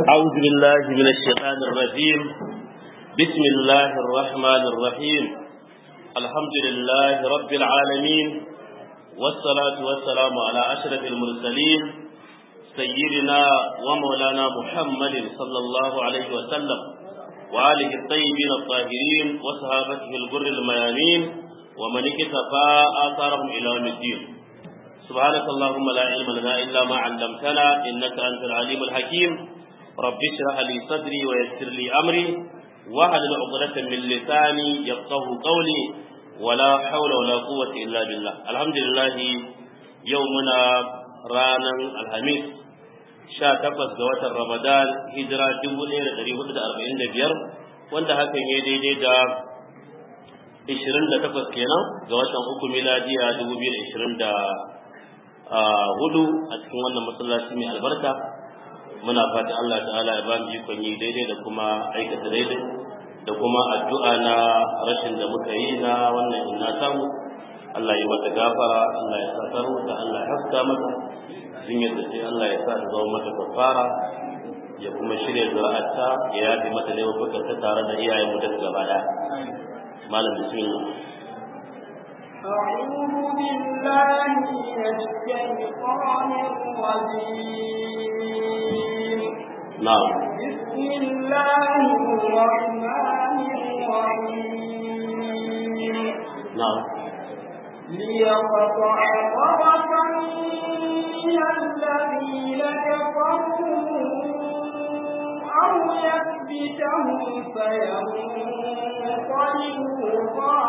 أعوذ بالله من الشيطان الرجيم بسم الله الرحمن الرحيم الحمد لله رب العالمين والصلاة والسلام على أشرف المرسلين سيدنا ومولانا محمد صلى الله عليه وسلم وآله الطيبين الطاهرين وصحابته الغر الميامين ومن اكتفى آثارهم إلى يوم الدين سبحانك اللهم لا علم لنا إلا ما علمتنا إنك أنت العليم الحكيم رب اشرح لي صدري ويسر لي أمري واحلل عقدة من لساني يفقه قولي ولا حول ولا قوة إلا بالله الحمد لله يومنا رانا الخميس sha takwas ga watan Ramadan hijira dubu ɗaya da ɗari hudu da arba'in da biyar wanda hakan ya daidai da ishirin da takwas kenan ga watan uku miladiya dubu biyu da ishirin da hudu a cikin wannan masallaci mai albarka muna fata Allah ta'ala ya ba mu ikon yi daidai da kuma aikata daidai da kuma addu'a na rashin da muka yi na wannan ina samu Allah ya mata gafara Allah ya sa da Allah ya haska mata jinyar da sai Allah ya sa ta zama mata kafara ya kuma shirya zuri'arta ya yafe mata laifukan ta tare da iyayen mu da gaba daya malam bismillah أعوذ بالله من الشيطان الرجيم نعم بسم الله الرحمن الرحيم نعم ليقطع طرفا من الذين كفروا أو يكبتهم فينقلبوا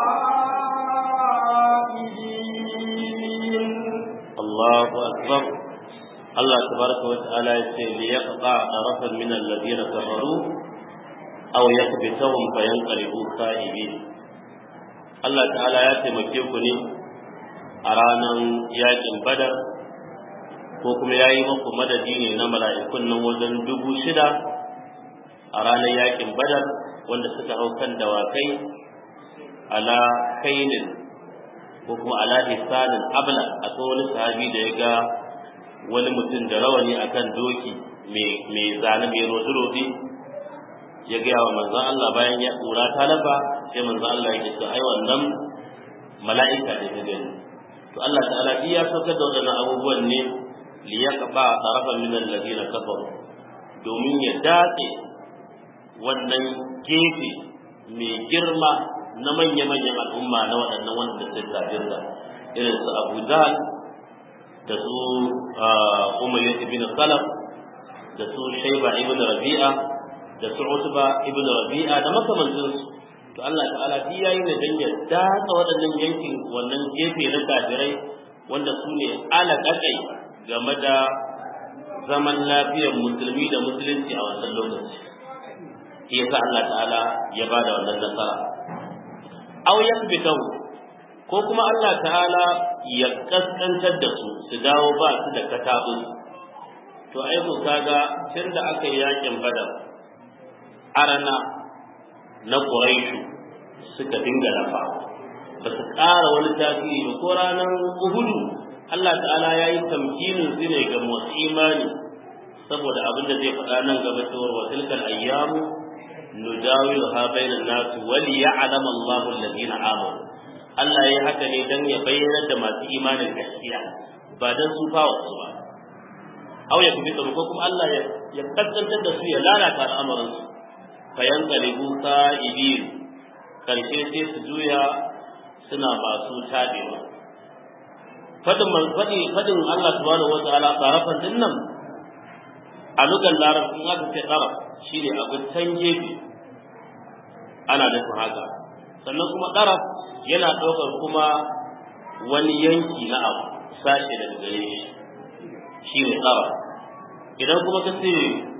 خائبين الله أكبر الله تبارك وتعالى يقول ليقطع طرفا من الذين كفروا أو يكبتهم فينقلبوا خائبين Allah ta'ala ya taimake ku ne a ranar yakin badar ko kuma ya yi maku madadi ne na mala'ikun nan wajen dubu shida a ranar yakin badar wanda suka hau kan dawakai ala kainin ko kuma ala hisanin abla a wani sahabi da ya ga wani mutum da rawani akan doki mai zane mai rodi-rodi ya gaya wa manzan Allah bayan ya tsura ta lafa sai manzan Allah ya ce ai wannan mala'ika ne ta gani to Allah ta'ala iya saukar da waɗannan abubuwan ne li yaqba tarafan min alladhina kafaru domin ya datse wannan gefe mai girma na manya-manyan al'umma na waɗannan wanda suka kafirta irin su Abu Jahl da su Umayyah ibn Khalaf da su Shayba ibn Rabi'a da su Utba ibn Rabi'a da makamantansu to Allah ta'ala shi yayi ne dan ya datsa waɗannan yankin wannan gefe na kafirai wanda su ne alaƙaƙai game da zaman lafiyar musulmi da musulunci a wannan lokaci shi yasa Allah ta'ala ya ba da wannan nasara aw yakbitahu ko kuma Allah ta'ala ya kaskantar da su su dawo ba su da katabu to ai ku kaga tun da aka yi yakin badar arana na Quraishu suka dinga lafa ba su ƙara wani tasiri ba ko ranar Uhudu Allah ta'ala ya yi tamkinin su ne ga masu imani saboda abin da zai faɗa nan gaba cewar wa tilkal ayyamu nudawilu ha bainan nasu wal ya'lam Allahu alladhina amanu Allah ya haka ne dan ya bayyana da masu imanin gaskiya ba dan su fawa su ba aw ya kubi ko kuma Allah ya ya kaskantar da su ya lalata al'amuran su fayan qalibu sa'idin karshe sai su juya suna masu tabewa fadin fadi fadin Allah subhanahu wataala tarafan din nan a lugan larabcin aka ce taraf shine abin can gefe ana nufin haka sannan kuma taraf yana ɗaukar kuma wani yanki na abu sashe daga gare shi shine taraf idan kuma ka ce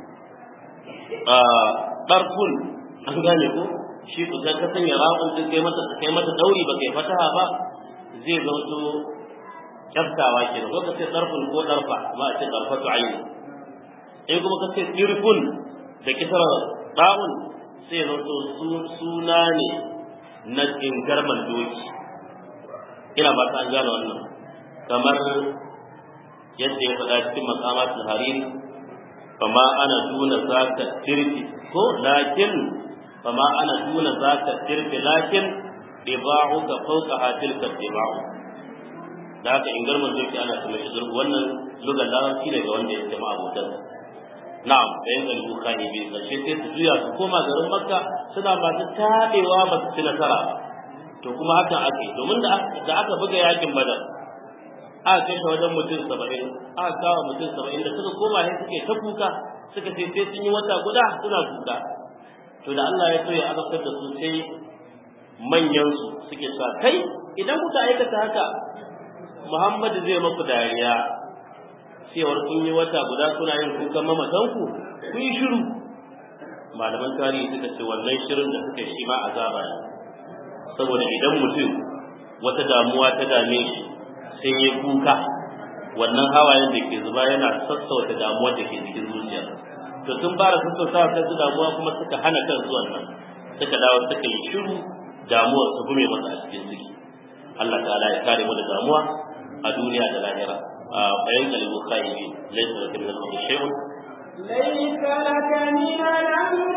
ɗarfun an gane ko shi ku ka sanya ra'un din kai mata kai mata dauri ba kai fataha ba zai zauto kyaftawa ke ko ka ce ɗarfun ko ɗarfa ma a ce ɗarfatu aini in kuma ka ce ɗirfun da kisar ɗa'un sai zauto suna ne na ingarman doki ina ba ta an gane wannan kamar yadda ya faɗa cikin makamatul hariri fama ana duna zaka tirfi ko lakin fama ana duna zaka tirfi lakin diba'u ka fawqa hatilka diba'u da haka in garman zurfi ana kuma shi zurfi wannan lugar larabci ne ga wanda ya jama abotan na'am da yin galibu kani biyu ƙarshe sai su juya su koma garin makka suna masu taɓewa ba su ci nasara ba to kuma hakan ake domin da aka buga yakin badar aka kashe wajen mutum saba'in aka kawo mutum saba'in da suka koma ne suke ta kuka suka ce sai sun yi wata guda suna kuka to da Allah ya so ya azabtar da su sai manyansu suke sa kai idan kuka aikata haka Muhammadu zai maku dariya cewar kun yi wata guda kuna yin kukan mamatanku ku yi shiru malaman tarihi suka ce wannan shirin da suka shi ma azaba ne saboda idan mutum wata damuwa ta dame shi sai ya kuka wannan hawayen da ke zuba yana sassauta damuwar da ke cikin zuciya to sun fara sassauta kansu damuwa kuma suka hana kansu wannan suka dawo suka yi shiru damuwar su gume masa a cikin ciki Allah ta'ala ya kare mu da damuwa a duniya da lahira a bayan kalbu khaibi laysa laka min al-amri shay'un ليس لك من الأمر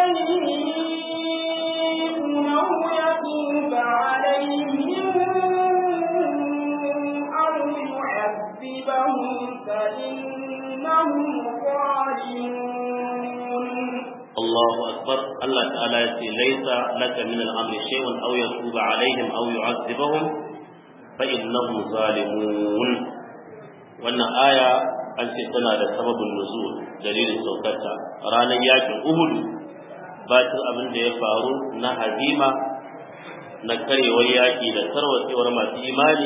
شيء أو يتوب عليهم أو يعذبهم فإنهم ظالمون الله أكبر الله تعالى يقول ليس لك من الأمر شيء أو يتوب عليهم أو يعذبهم فإنهم ظالمون wannan aya an ce tana da sababin nuzul dalilin saukarta ranar yakin uhudu bacin abin da ya faru na hazima na karewar yaki da tarwatsewar masu imani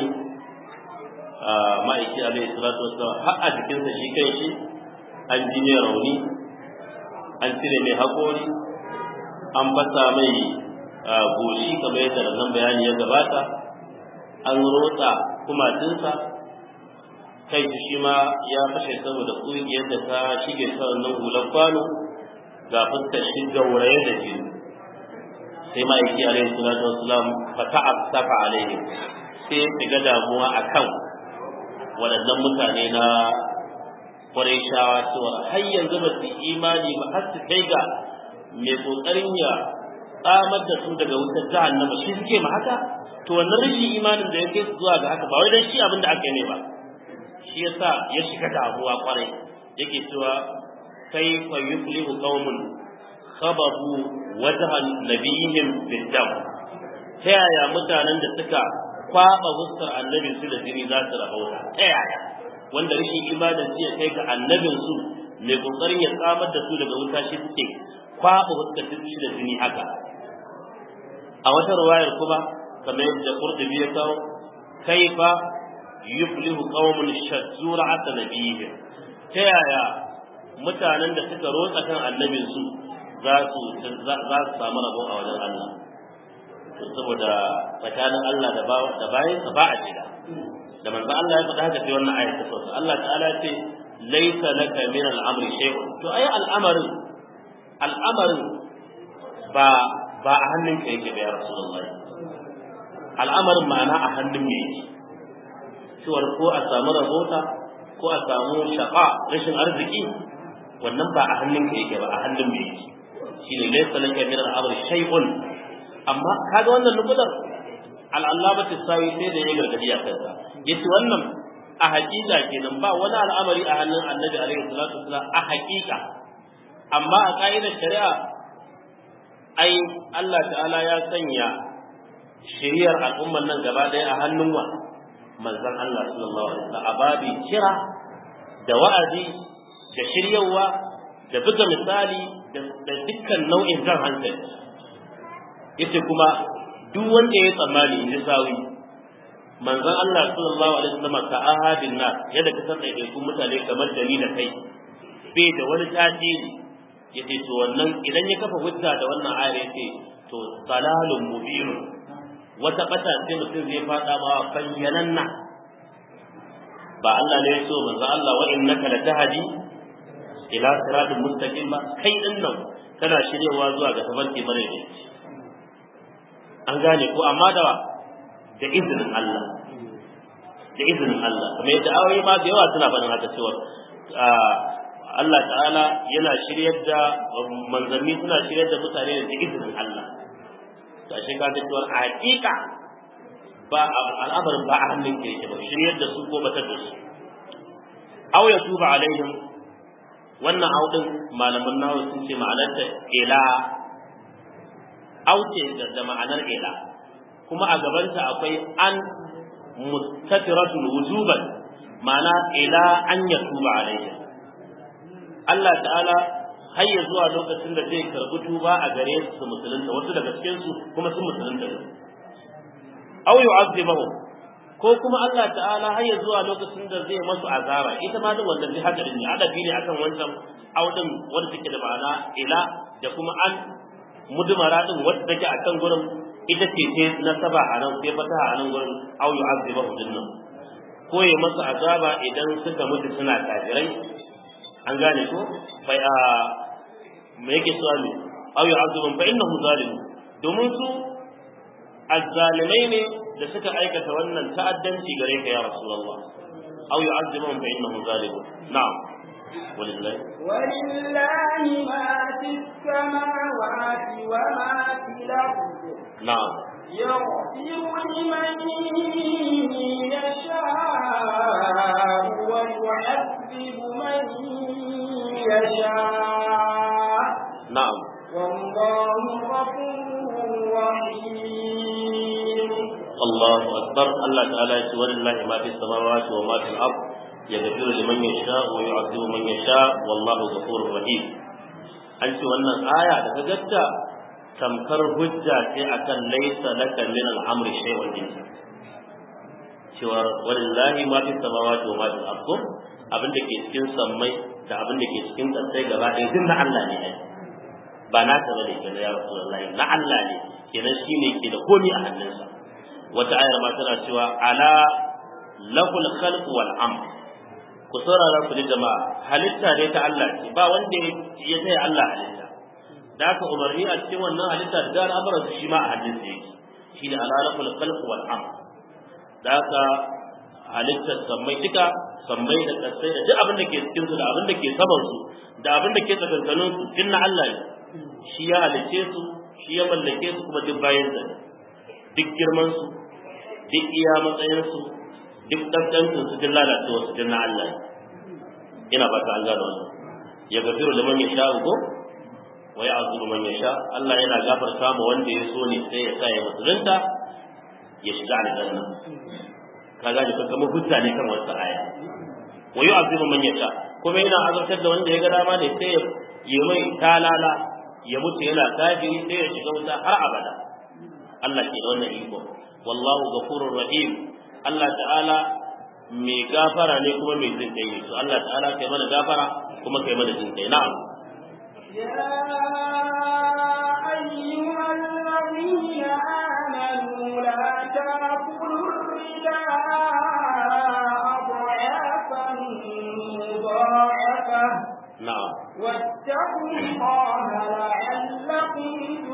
a ma'aiki alaihi salatu wasallam har a jikinsa shi kai shi an ji mai rauni an cire mai haƙori an fasa mai goshi kamar yadda nan bayani ya gabata an rotsa kumatinsa kai shi ma ya fashe saboda ƙungiyar da ta shige sa wannan hular kwano ga fuskar shi gauraye da jini sai ma'aiki alaihi salatu wasalam fa ta'assafa alaihi sai ya shiga damuwa akan waɗannan mutane na kwarai shawa cewa har yanzu ba su imani ba har su kai ga mai kokarin ya tsamar da su daga wutar jahannama shi suke ma haka to wannan rashin imanin da ya kai su zuwa ga haka ba wai dan shi abin da aka yi ne ba shi yasa ya shiga damuwa kwarai yake cewa kaifa yuflihu qaumun khababu wajhan nabiyihim bid-dam ta yaya mutanen da suka kwaba fuskar annabi su da jini za su rahota ta yaya wanda rashin imanin su ya kai ga annabin su mai kokarin ya tsamar da su daga wuta shi suke kwaba fuskar su da jini haka a wata ruwayar kuma kamar yadda Qurtubi ya kawo kaifa yuflihu qaumun shaddu ra'at nabiyihim ta yaya mutanen da suka rotsa kan annabin su za su za su samu rabo a wajen Allah saboda tsakanin Allah da ba da bayan sa ba a jira da manzo Allah ya faɗa haka sai wannan ayat ta sauka Allah ta'ala ce laysa laka min al-amri shay'un to ai al'amarin al'amarin ba ba a hannun ka yake ba ya rasulullahi al'amarin ma'ana a hannun me yake cewar ko a samu rabota ko a samu shaqa rashin arziki wannan ba a hannun ka yake ba a hannun me yake shine laysa laka min al-amri shay'un amma kaga wannan nukudar al'allabatu sawi sai da ya gargadi a kansa yace wannan a haƙiƙa kenan ba wani al'amari a hannun annabi alaihi salatu wasalam a haƙiƙa amma a ka'idar shari'a ai Allah ta'ala ya sanya shiriyar al'ummar nan gaba ɗaya a hannun wa manzon Allah sallallahu alaihi wasallam ababi kira da wa'azi da shiryawa da buga misali da dukkan nau'in jan hankali yace kuma duk wanda ya tsammani in ji sawi manzon Allah sallallahu alaihi wasallam ka ahadin nas yadda ka san ɗaiɗaikun mutane kamar da ni da kai bai da wani tasiri yace to wannan idan ya kafa hujja da wannan ayar yace to salalun mubin wata bata sai mutum zai fada ma bayyananna ba Allah ne ya so manzon Allah wa innaka latahdi ila siratal mustaqim ba kai din nan kana shiryewa zuwa ga tabarki mare ne an gane ko amma da da izinin Allah da izinin Allah kuma yadda ayoyi ma da yawa suna faɗin haka cewa Allah ta'ala yana shiryar da manzanni suna shiryar da mutane da izinin Allah to ashe ka ga cewa a hakika ba al'amarin ba a hannun ke yake ba shiryar da su ko batar da su aw ya tuba alaihim wannan audin malaman nawa sun ce ma'anar ta ila auce da ma'anar ila kuma a gabanta akwai an mustatiratun wujuban ma'ana ila an ya tuba alaihim Allah ta'ala har ya zuwa lokacin da zai karbi tuba a gare su musulunta wasu daga cikin su kuma sun musulunta ne aw yu'azzibuhum ko kuma Allah ta'ala har ya zuwa lokacin da zai masu azaba ita ma din wannan hadarin ne adabi ne akan wancan audin wanda take da ma'ana ila da kuma an mudmara din wanda take akan gurin ita ce ce nasaba a nan sai fata a nan gurin aw yu'azzibuhum dinnan ko ya masu azaba idan suka mutu suna kafirai an gane ko bai a me yake so ne aw yu'azzibun fa innahu zalim domin su azzalimai ne da suka aikata wannan ta'addanci gare ka ya rasulullah aw yu'azzibun fa innahu zalim na'am ولله ولله ما في السماوات وما في الأرض نعم يغفر لمن يشاء ويعذب من يشاء نعم والله غفور رحيم الله أكبر الله تعالى يقول ولله ما في السماوات وما في الأرض يغفر لمن يشاء ويعذب من يشاء والله غفور رحيم أنت وأن آية تجدت tamkar hujja ce akan laisa laka min al-amri shay'un din cewa walillahi ma fi samawati wa ma fi al-ardh abin da ke cikin sammai da abin da ke cikin ƙasai gaba ɗaya duk na Allah ne ai ba na ta bane kenan ya rasulullahi na Allah ne kenan shine ke da komai a hannunsa wata ayar ma tana cewa ala lahul khalq wal amr ku saurara ku ji jama'a halitta ne ta Allah ce ba wanda ya taya Allah halitta da aka umarni a cikin wannan halitta da al'amuran su shi ma a hannun sa yake shi da alalakul khalq wal amr da aka halittar sammai duka sammai da kasai da duk abin da ke cikin su da abin da ke saman su da abin da ke tsakankanin su din na Allah ne shi ya halice su shi ya mallake su kuma duk bayan sa duk girman su duk iya matsayin su duk dandancin su duk lalacewa su din na Allah ne ina ba ta an gano wannan ya gafiru liman yasha'u ko wa ya'zuru man yasha Allah yana gafarta ma wanda ya so ne sai ya sa ya musulunta ya shiga aljanna ka gane ka kamar hujja ne kan wata aya wa yu'azzibu man yasha kuma yana azabtar da wanda ya ga dama ne sai ya yi mai talala ya mutu yana kafiri sai ya shiga wuta har abada Allah ke da wannan iko wallahu ghafurur rahim Allah ta'ala mai gafara ne kuma mai jin kai ne to Allah ta'ala kai mana gafara kuma kai mana jin kai na'am يا أيها الذين آمنوا لا تأكلوا الربا أضعافا مضاعفة na'am واتقوا الله لعلكم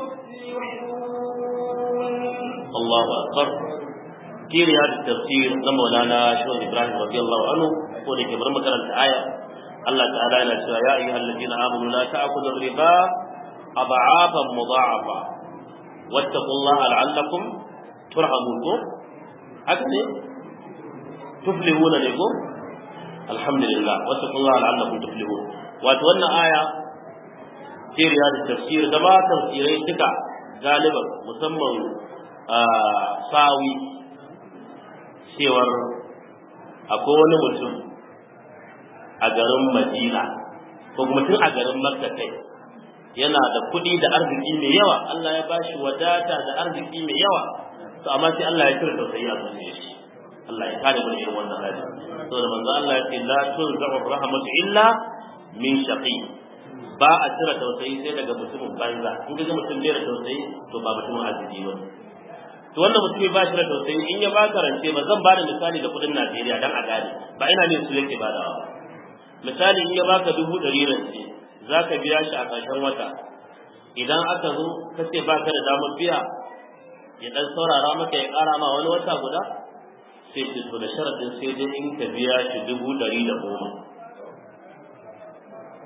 تفلحون الله أكبر في رياض التفسير لما مولانا شيخ إبراهيم رضي الله عنه يقول لك برمى كلام الآية الله تعالى لا يا أيها الذين آمنوا لا تأكلوا الربا أضعافا مضاعفة واتقوا الله لعلكم ترحمون هكذا تفلحون لكم الحمد لله واتقوا الله لعلكم تفلحون وأتولى آية في رياض التفسير كما تفسيري تكا غالبا مسمى sawi cewar akwai wani mutum a garin madina ko kuma tun a garin makka kai yana da kuɗi da arziki mai yawa Allah ya bashi wadata da arziki mai yawa to amma sai Allah ya kira tausayi a zuciyar shi Allah ya kare mu da irin wannan hali saboda manzo Allah ya ce la tunza'u rahmatu illa min shaqi ba a cire tausayi sai daga mutumin banza in ga mutum bai da tausayi to ba mutumin arziki ba to wannan mutumi ba shi da tausayi in ya baka rance ba zan bada misali da kudin Najeriya dan a gane ba ina ne su yake badawa ba misali in ya baka dubu ɗari rance zaka biya shi a ƙarshen wata idan aka zo ka ce baka da damar biya ya dan saurara maka ya ƙara ma wani wata guda sai ce to da sharadin sai dai in ka biya shi dubu ɗari da goma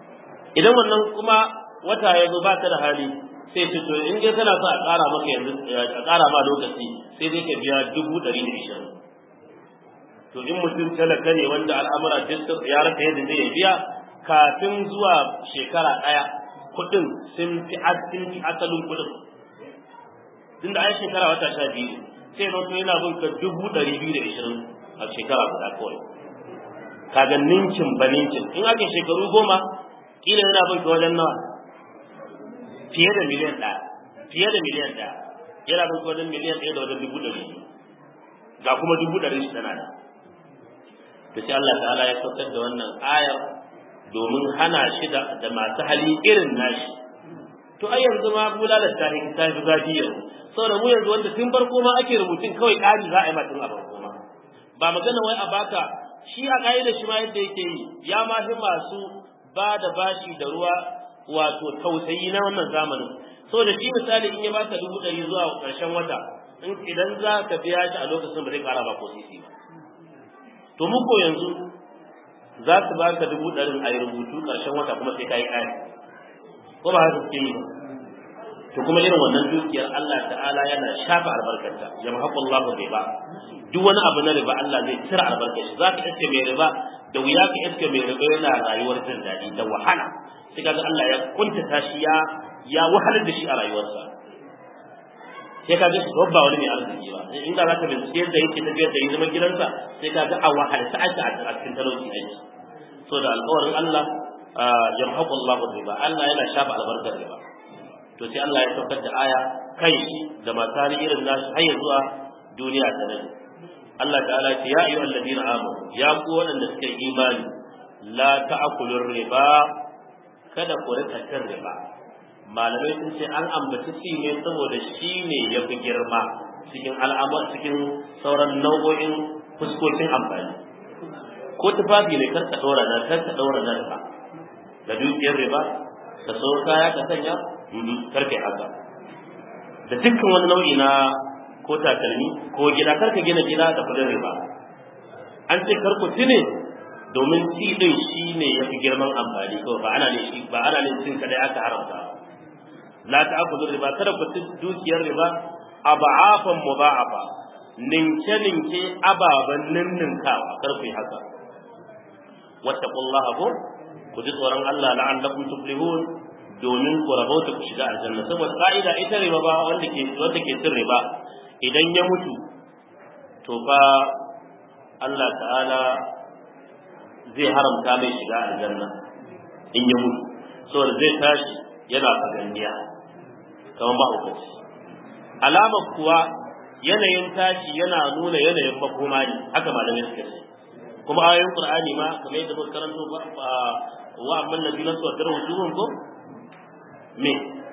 idan wannan kuma wata ya zo baka da hali sai ce to in dai kana so a ƙara maka yanzu a ƙara ma lokaci sai dai ka biya dubu ɗari da ishirin to in mutum talaka ne wanda al'amura duk ya rasa yadda zai biya kafin zuwa shekara ɗaya kuɗin sun fi sun fi asalin kuɗin tunda ai shekara wata sha biyu sai na yana bin ka dubu ɗari biyu da ishirin a shekara guda kawai kaga ninkin ba ninkin in aka shekaru goma kila yana bin ka wajen nawa fiye da miliyan ɗaya fiye da miliyan ɗaya yana bin ka wajen miliyan ɗaya da wajen dubu ɗari ga kuma dubu ɗari shi tana da to sai Allah ta'ala ya saukar da wannan ayar domin hana shi da masu hali irin nashi to ai yanzu ma bulalar ta fi ta fi zafi yanzu saboda mu yanzu wanda tun farko ma ake rubutun kawai ƙari za a yi ma tun a farko ma ba magana wai a baka shi a ƙa'ida shi ma yadda yake yi ya ma fi masu ba da bashi da ruwa wato tausayi na wannan zamanin saboda shi misali in ya baka dubu ɗari zuwa ƙarshen wata idan za ka biya shi a lokacin ba zai ƙara ba ko sisi ba to muku yanzu za su baka dubu ɗarin a yi rubutu ƙarshen wata kuma sai ka yi ƙari ko ba haka suke yi ba to kuma irin wannan dukiyar Allah ta'ala yana shafa albarkarta ya mahaƙu Allah riba duk wani abu na riba Allah zai cire albarkar shi za ka iske mai riba da wuya ka iske mai riba yana rayuwar jin daɗi da wahala sai kaga Allah ya kuntata shi ya ya wahalar da shi a rayuwarsa sai kaga shi ba wani mai arziki ba inda za ka bincike yadda yake tafiyar da zaman gidansa sai kaga a wahalta ake a cikin talauci aiki so da alƙawarin Allah yamhaqu Allah riba Allah yana shafa albarkar riba to sai Allah ya saukar da aya kai shi da matari irin nasu har zuwa duniya ta nan Allah ta'ala ce ya ayyuhal ladina amanu ya ku waɗanda suka yi imani la ta'kulur riba kada ku rika cin riba malamai sun ce an ambaci ci ne saboda shi ne ya fi girma cikin al'amar cikin sauran nau'o'in fuskokin amfani ko tufafi ne kar ka ɗora na kar ka ɗora na riba da dukiyar riba ka so kaya ka sanya kar kai haka da dukkan wani nau'i na ko takalmi ko gida kar ka gina gida da kudin riba an ce kar ku tune domin ci din shi ne ya fi girman amfani kawai ba ana ne shi ba ana ne cin kadai aka haramta la ta'khudhu riba kada ku ci dukiyar riba aba'afan mudha'afa ninke ninke ababan ninninkawa kar ku yi haka wattaqullaha ko ku ji tsoron Allah la'allakum tuflihun domin ku rabauta ku shiga aljanna saboda ka'ida ita riba ba wanda ke wanda ke cin riba idan ya mutu to fa Allah ta'ala zai haramta mai shiga aljanna in ya mutu saboda zai tashi yana faganniya kamar mahaukaci alamar kuwa yanayin tashi yana nuna yanayin makoma ne haka malamai suka ce kuma ayoyin qur'ani ma kamar yadda muka karanto ba wa amman nabiyyu sallallahu alaihi wasallam ko me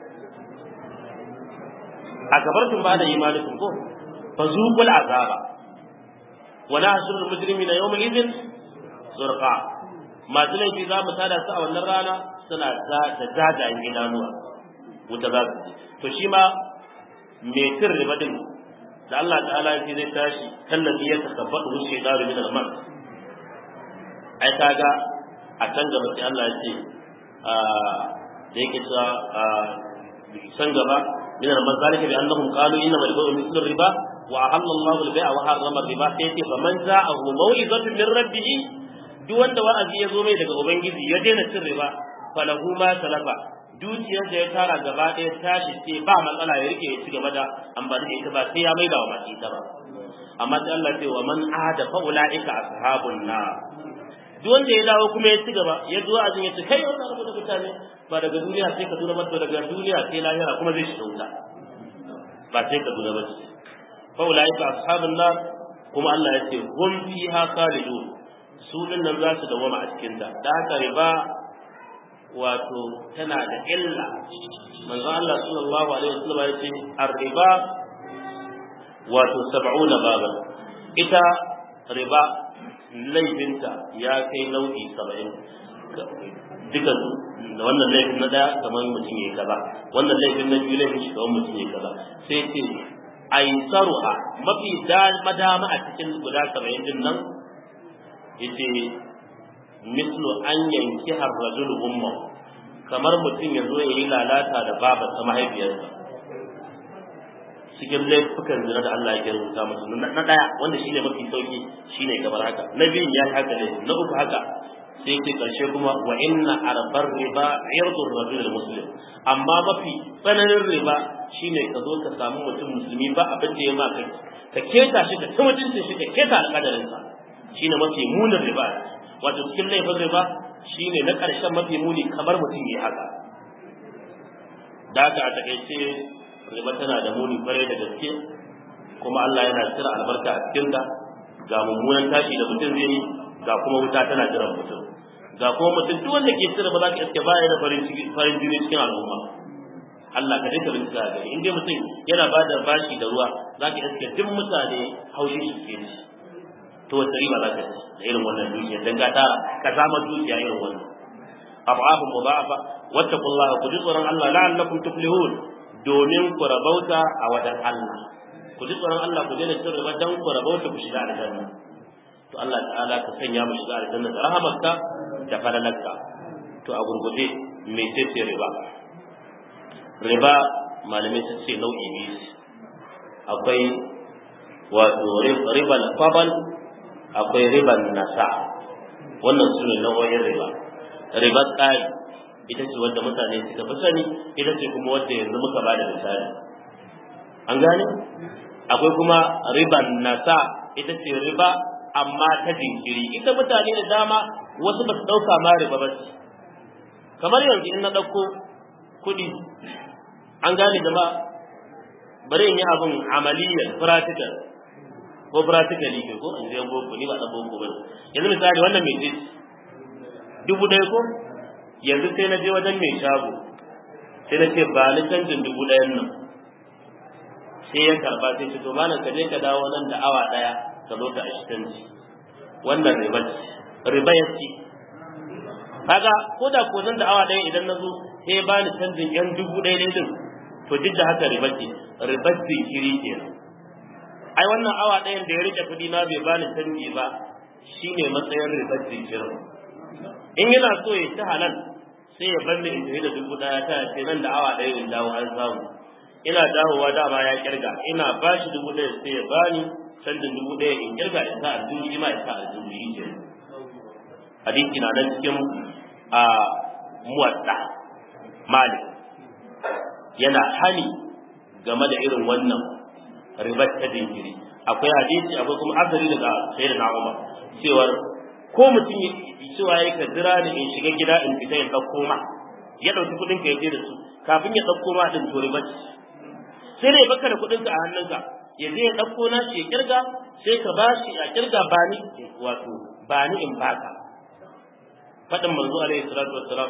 a gabartun ba da imanikun ko fa zuqul azaba wa nahshurul mujrimina yawma idhin zurqa masu laifi za mu tada su a wannan rana suna da jajayen idanuwa wuta za su to shi ma mai cin riba din da Allah ta'ala ya zai tashi kallabi ya takabbatu wuce daru min al-mar ai kaga a can gaba sai Allah ya ce da yake cewa san gaba min al-mar zalika bi annahum qalu inna al-bay'u mithlu riba wa ahalla Allah al-bay'a wa harrama riba sai ce fa man za'ahu maw'izatun min rabbih duk wanda wa'azi ya zo mai daga ubangiji ya daina cin riba falahu ma salafa dukiyar da ya tara gaba ɗaya tashi ce ba matsala ya rike ya ci gaba da amfani da ita ba sai ya maida wa masu ita ba amma sai Allah ce wa man ahada fa ulaika ashabun nar duk wanda ya dawo kuma ya ci gaba ya zo azin ya ce kai wannan abu da mutane ba daga duniya sai ka duna mata daga duniya sai lahira kuma zai shiga wuta ba sai ka duna mata fa ulaika ashabun nar kuma Allah ya ce hum fiha khalidun su din nan za su dawama a cikin ta da haka riba wato tana da illa manzo Allah sallallahu alaihi wasallam ya ce ar-riba wato 70 baba ita riba laifinta ya kai nau'i 70 duka da wannan laifin na daya kamar mutum ya kaza wannan laifin na biyu laifin shi kamar mutum ya kaza sai ce aisaruha mafi madama a cikin guda 70 din nan yace mislu an yanki har rajul umma kamar mutum ya zo ya yi lalata da babarsa mahaifiyarsa cikin laifukan zina da Allah ya rubuta musu na daya wanda shine mafi sauki shine kamar haka na biyun ya haka ne na uku haka sai ke karshe kuma wa inna arbar riba irdur rajul muslim amma mafi tsananin riba shine ka zo ka samu mutum musulmi ba abin da ya ma kai ka keta shi ka ta mutuncin shi ka keta alƙadarin sa shine mafi munin riba wato cikin laifin riba shine na ƙarshen mafi muni kamar mutum ya haka da haka a takaice riba tana da muni kwarai da gaske kuma Allah yana cire albarka a cikin ta ga mummunan tashi da mutum zai yi ga kuma wuta tana jiran mutum ga kuma mutum duk wanda ke cire ba za ka iske baya da farin ciki farin jini cikin al'umma Allah ka dinka bin ga in dai mutum yana ba da bashi da ruwa za ka iske duk mutane haushi shi ke ci to wata riba za ka ci da irin wannan dukiya dan ka tara ka zama dukiya irin wannan abu'afun mudha'afa wattaqullaha ku ji tsoron Allah la'allakum tuflihun domin ku rabauta a wajen Allah ku ji tsoron Allah ku daina cin riba dan ku rabauta ku shiga aljanna to Allah ta'ala ka sanya mu shiga aljanna da rahamarka da falalarka to a gurguje me ce riba riba malamai sun ce nau'i biyu akwai wato ribal fabal akwai riban nasa wannan su ne nau'o'in riba ribar tsari ita ce wadda mutane suka fi sani ita ce kuma wadda yanzu muka ba da misali an gane akwai kuma riban nasa ita ce riba amma ta jinkiri ita mutane da dama wasu ba su ɗauka ma riba ba ce kamar yanzu in na ɗauko kuɗi an gane jama'a bari in yi abin amaliyyar practical ko practically ke ko in zai boko ni ba ɗan boko ba yanzu misali wannan mai ce dubu ɗaya ko yanzu sai na je wajen mai shago sai na ce ba ni canjin dubu ɗayan nan sai ya karba sai ce to malam ka je ka dawo nan da awa ɗaya ka zo ka ashi canji wannan riba ce riba ya ci kaga ko da ko nan da awa ɗaya idan na zo sai ya bani canjin yan dubu ɗaya ɗaya din to duk da haka riba ce riba zikiri kenan ai wannan awa ɗayan da ya rike kuɗi na bai bani canji ba shine matsayin riba zikirin in yana so ya ci halal sai ya bar ni in tafi da dubu daya ta ce nan da awa ɗaya in dawo an samu ina dawowa dama ya kirga ina ba shi dubu ɗaya sai ya bani canjin dubu ɗaya in kirga in sa aljihu shi ma in sa aljihu shi ke hadisi na nan cikin a muwadda mali yana hani game da irin wannan ribar ta jinkiri akwai hadisi akwai kuma asali daga sayyidina Umar cewar ko mutum cewa ya ka jira ni in shiga gida in fita in ɗauko ma ya ɗauki kuɗin ka ya je da su kafin ya ɗauko ma ɗin to riba ce sai dai baka da kuɗin ka a hannunka ya je ya ɗauko na shi ya kirga sai ka ba shi a kirga ba ni wato ba ni in baka faɗin manzo alaihi salatu wassalam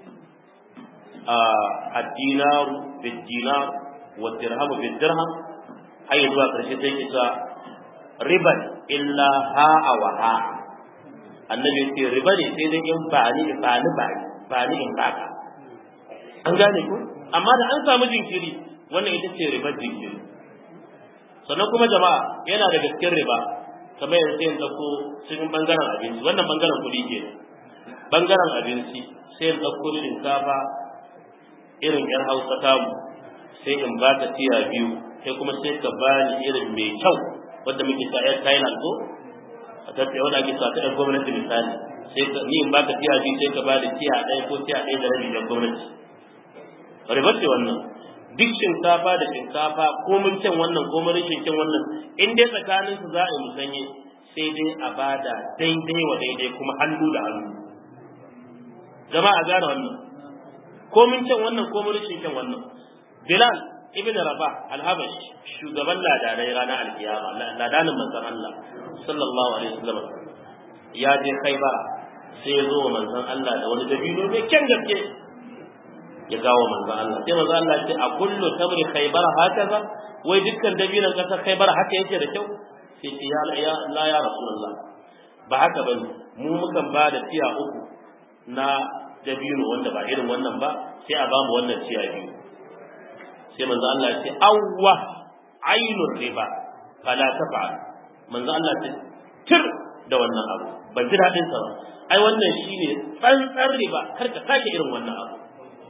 الدينار بالدينار والدرهم بالدرهم har zuwa ƙarshe sai ke cewa riban illa ha'a wa ha'a annabi ya ce riba ne sai dai in ba ni ba ni ba ni ba ni in baka an gane ku amma da an samu jinkiri wannan ita ce riba jinkiri sannan kuma jama'a yana da gaskiyar riba kamar yanzu sai in ɗauko cikin bangaren abinci wannan bangaren kuɗi ke bangaren abinci sai in ɗauko shinkafa irin yan hausa tamu sai in ba ta tiya biyu sai kuma sai ka bani irin mai kyau wadda muke ta yar Thailand ko a tattaya wadda ake sa ta yar gwamnati misali sai ka ni in baka tiya biyu sai ka bani tiya ɗaya ko tiya ɗaya da rabi da gwamnati ribar ce wannan duk shinkafa da shinkafa ko mun kyan wannan ko mun rashin kyan wannan in dai tsakanin su za a yi musanye sai dai a bada daidai wa daidai kuma hannu da hannu jama'a gane wannan ko mun kyan wannan ko mun rashin kyan wannan Bilal ibn Rabah al-Habash shugaban ladanai ranar alkiyama ladanin manzon Allah sallallahu alaihi wasallam ya je Khaibar sai ya zo wa manzon Allah da wani dabino mai kyan gaske ya gawo manzon Allah sai manzon Allah ce a kullu tamri Khaibar hakaza wai dukkan dabinon kasar Khaibar haka yake da kyau sai ce ya ya la ya rasulullah ba haka bane mu mukan ba da tiya uku na dabino wanda ba irin wannan ba sai a ba mu wannan tiya biyu sai manzo Allah ya ce awwa ainur riba fala tafa'al manzo Allah ya tir da wannan abu ban ji dadin sa ba ai wannan shine tsantsar riba kar ka sake irin wannan abu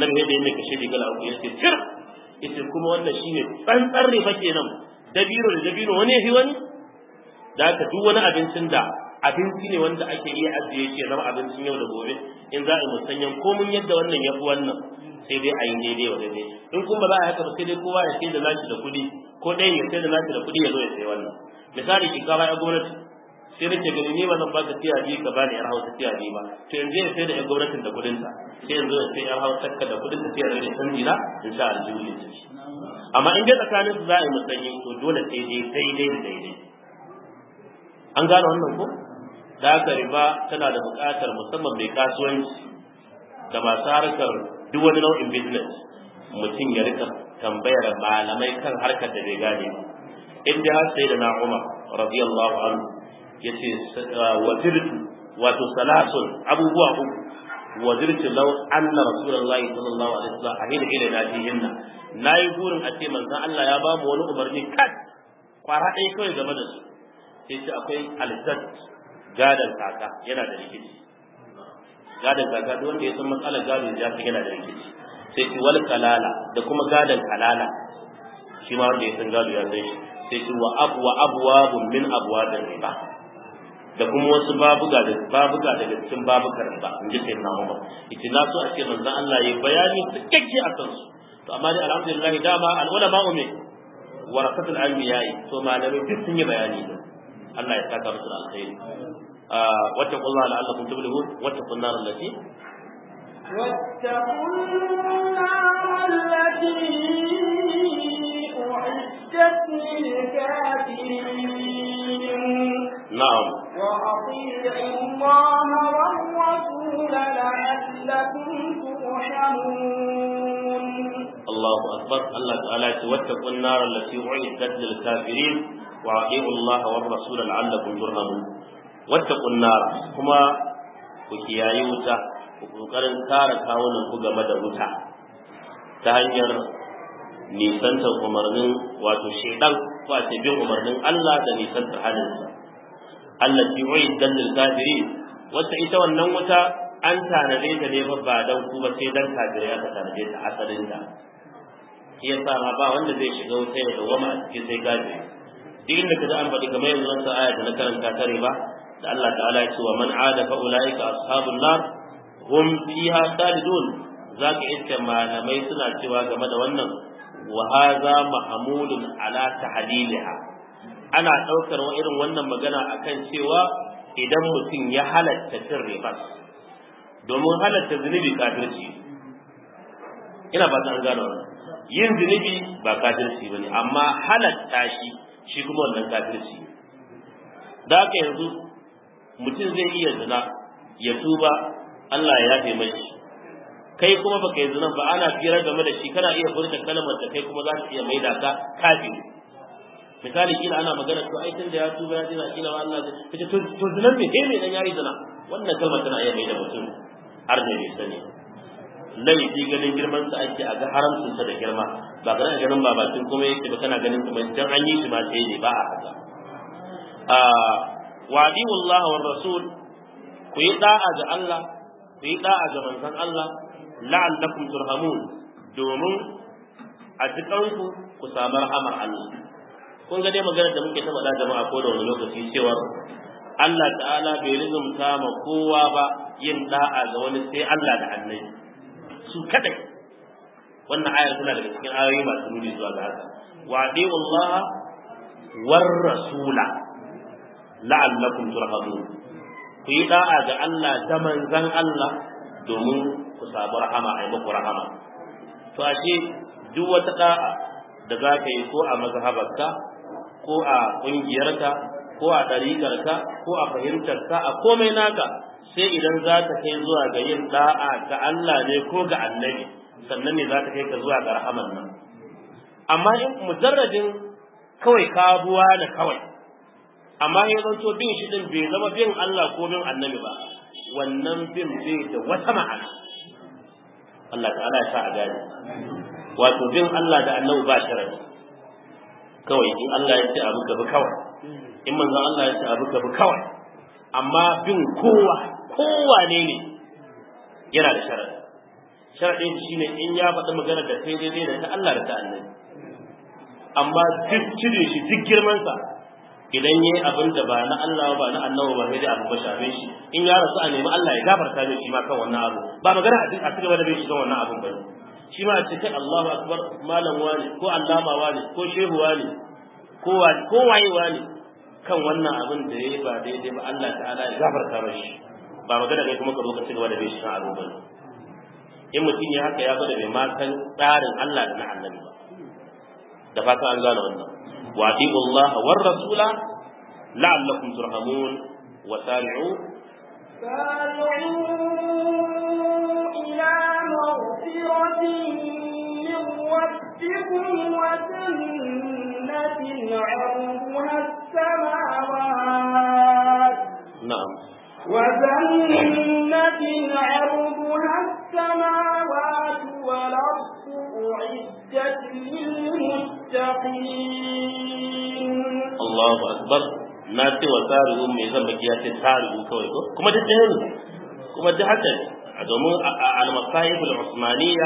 annabi yadda yake kashe da gala uku yace tir yace kuma wannan shine tsantsar riba kenan dabino da dabino wani yafi wani da haka duk wani abincin da abinci ne wanda ake iya ajiye shi zama abincin yau da gobe in za a yi musanyen komun yadda wannan ya fi wannan sai dai a yi daidai wa daidai in kuma za a haka ba sai dai kowa ya sai da nashi da kuɗi ko ɗayan ya sai da nashi da kuɗi ya zo ya sai wannan misali shinkafa ya gwamnati sai nake gani ni ba zan baka tiya biyu ka bani yar hausa tiya biyu ba to yanzu ya sai da yan gwamnatin da kuɗin ta sai yanzu ya sai yar hausa ka da kuɗin ta sai ya rage canji na in sha aljihu ne amma in dai tsakanin su za a yi musanyi to dole sai dai daidai da daidai an gane wannan ko da haka riba tana da buƙatar musamman mai kasuwanci da masu harkar duk wani nau'in business mutum ya rika tambayar malamai kan harkar da bai gane ba in dai har sai da na Umar radiyallahu anhu yace wazirtu wato salasun abubuwa uku wazirtu law anna rasulullahi sallallahu alaihi wasallam ahida ila nabihinna nayi burin a ce manzon Allah ya ba mu wani umarni kat kwara ɗaya kawai game da su sai ce akwai alzat gadan kaka yana da rikici gadan kaka duk wanda ya san matsalar gado ya san yana da rikici sai ce wal kalala da kuma gadan kalala shi ma wanda ya san gado ya san shi sai ce wa abwa abwabun min abwabir riba da kuma wasu babuga da babuga daga cikin babukar riba in ji sai na Umar ita na so a ce manzon Allah ya bayani cikakke a kansu to amma dai alhamdulillah dama al ulama umme warasatul anbiya to malamai duk sun yi bayani ne Allah ya saka musu alkhairi واتقوا الله لعلكم تفلحون واتقوا النار التي واتقوا النار التي أعدت للكافرين نعم وأطيعوا الله والرسول لعلكم ترحمون الله أكبر الله تعالى واتقوا النار التي أعدت للكافرين وأطيعوا الله والرسول لعلكم ترحمون wattaqun nar kuma ku kiyaye wuta ku kokarin kare kawunan ku game da wuta ta hanyar nisantar umarnin wato shedan ko a ce bin umarnin Allah da nisantar halinsa Allah ti wai dallil kafiri wata ita wannan wuta an tanade ta ne fa ba dan ku ba sai dan kafirai aka tanade ta asalin ta shi yasa ma ba wanda zai shiga wuta ya dawama a cikin sai kafiri duk inda kaga an faɗi kamar yanzu wannan aya da na karanta tare ba da Allah ta'ala ya ce wa man ada fa ulaika ashabun nar hum fiha khalidun zaka iske malamai suna cewa game da wannan wa hadha mahmulun ala tahliliha ana daukar wa irin wannan magana akan cewa idan mutum ya halatta cin riba domin halatta zunubi kafirci ina ba ta an gano yin zunubi ba kafirci bane amma halatta shi shi kuma wannan kafirci da haka yanzu mutum zai iya zina ya tuba Allah ya yafe mai kai kuma baka yi zina ba ana fira game da shi kana iya furta kalmar da kai kuma za ta iya maida ka kafiri misali kila ana magana to ai tunda ya tuba ya dina kila Allah zai kace to to zinan me eh me dan yayi zina wannan kalmar tana iya maida mutum har da bai sani laifi ganin girman sa ake a ga haramcin sa da girma ba kana ganin babatin kuma yake ba kana ganin kuma dan an yi shi ma sai ne ba a haka wadi Allah wa rasul ku yi da'a ga Allah ku yi da'a ga manzon Allah la'allakum turhamun domin a cikanku ku samu rahamar Allah kun ga dai magana da muke ta faɗa jama'a ko da wani lokaci cewa Allah ta'ala bai rizumta ma kowa ba yin da'a ga wani sai Allah da annabi su kadai wannan ayar tana daga cikin ayoyi masu nuni zuwa ga haka wa Allah war rasula la'allakum turhamun ku yi da'a ga Allah da manzan Allah domin ku samu rahama ai muku rahama to ashe duk wata da'a da za ka yi ko a mazhabarka ko a ƙungiyarka ko a ɗariƙarka ko a fahimtarka a komai naka sai idan za ta kai zuwa ga yin da'a ga Allah ne ko ga annabi sannan ne za ta kai ka zuwa ga rahaman nan amma in mujarradin kawai kabuwa da kawai amma ya zanto bin shi din bai zama bin Allah ko bin annabi ba wannan bin bai da wata ma'ana Allah ta'ala ya sa a gane wato bin Allah da annabi ba sharadi kawai in Allah ya ce abu ka bi kawai in manzo Allah ya ce abu ka bi kawai amma bin kowa kowa ne ne yana da sharadi sharadin shine in ya faɗi magana da kai daidai da ta Allah da ta annabi amma duk cire shi duk girman sa idan yayi abin da ba na Allah ba na annabi ba sai dai abu ba shafe shi in ya rasu a nemi Allah ya gafarta mai shi ma kan wannan abu ba magana a duk a cigaba da bai shi kan wannan abun ba shi ma a ce kai Allahu akbar malam wani ko allama wani ko shehu wani ko wani ko waye wani kan wannan abin da yayi ba daidai ba Allah ta'ala ya gafarta mashi ba magana kai kuma ka zo ka cigaba da bai shi kan abu ba in mutum ya haka ya gwada bai ma san tsarin Allah da na annabi ba da fatan an gane wannan wa atiqu Allah war rasula la'allakum turhamun wa sari'u سارعوا إلى مغفرة من ربكم وجنة عرضها السماوات na'am وجنة عرضها السماوات والأرض أعدت للمتقين Allahu akbar na ce wa sari'u mai zan baki ya ce sari'u kawai ko kuma duk ɗaya ne kuma duk haka ne a domin al-masahib al-usmaniyya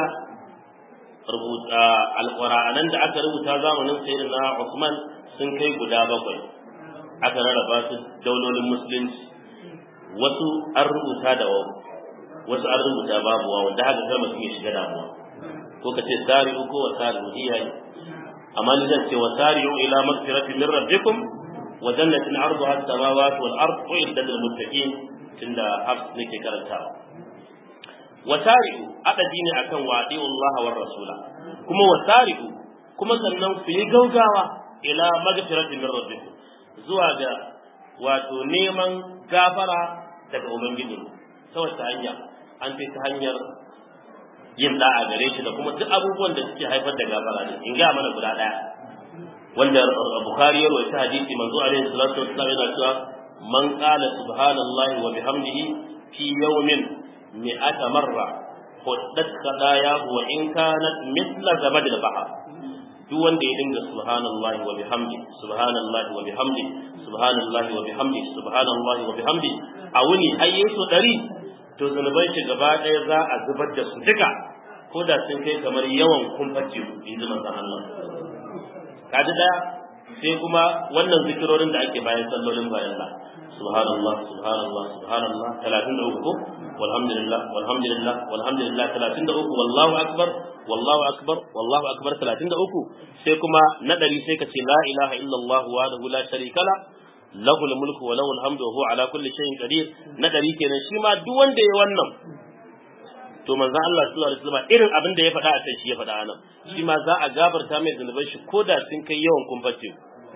rubuta al-qur'anan da aka rubuta zamanin sayyidina Usman sun kai guda bakwai aka rarraba su daulolin musulunci wasu an rubuta da wawu wasu an rubuta babu wawu da haka kar mutum ya shiga damuwa ko ka ce sari'u ko wa sari'u iyaye amma ni zan ce wasari'u ila magfirati min rabbikum wa jannatin arduha as-samawati wal ard uiddat lil muttaqin tunda hafs nake karantawa wasari'u adadi ne akan wadi Allah war rasula kuma wasari'u kuma sannan ku yi gaugawa ila magfirati min rabbikum zuwa ga wato neman gafara daga ubangiji ta wata hanya an ce ta hanyar yin da'a gare shi da kuma duk abubuwan da suke haifar da gafara ne in ga mana guda daya wanda bukhari ya rawaita hadisi manzo alaihi salatu wassalam yana cewa man qala subhanallahi wa bihamdihi fi yawmin mi'ata marra huddat qadayahu wa in kanat mithla zabad al-bahr duk wanda ya dinga subhanallahi wa bihamdi subhanallahi wa bihamdi subhanallahi wa bihamdi subhanallahi wa bihamdi a wuni hayyesu dari to zunuban shi gaba ɗaya za a zubar da su duka ko da sun kai kamar yawan kumfar teku in ji manzon Allah kaji daya sai kuma wannan zikirorin da ake bayan sallolin bayan Allah subhanallah subhanallah subhanallah 33 ko walhamdulillah walhamdulillah walhamdulillah 33 wallahu akbar wallahu akbar wallahu akbar 33 sai kuma na dari sai ka ce la ilaha illallah wahdahu la sharika la lahul mulku wa lahul hamdu wa huwa ala kulli shay'in qadir na dari kenan shi ma duk wanda ya wannan to manzon Allah sallallahu alaihi wasallam irin abin da ya faɗa a can shi ya faɗa anan shi ma za a gafarta mai zunuban shi ko da sun kai yawan kumface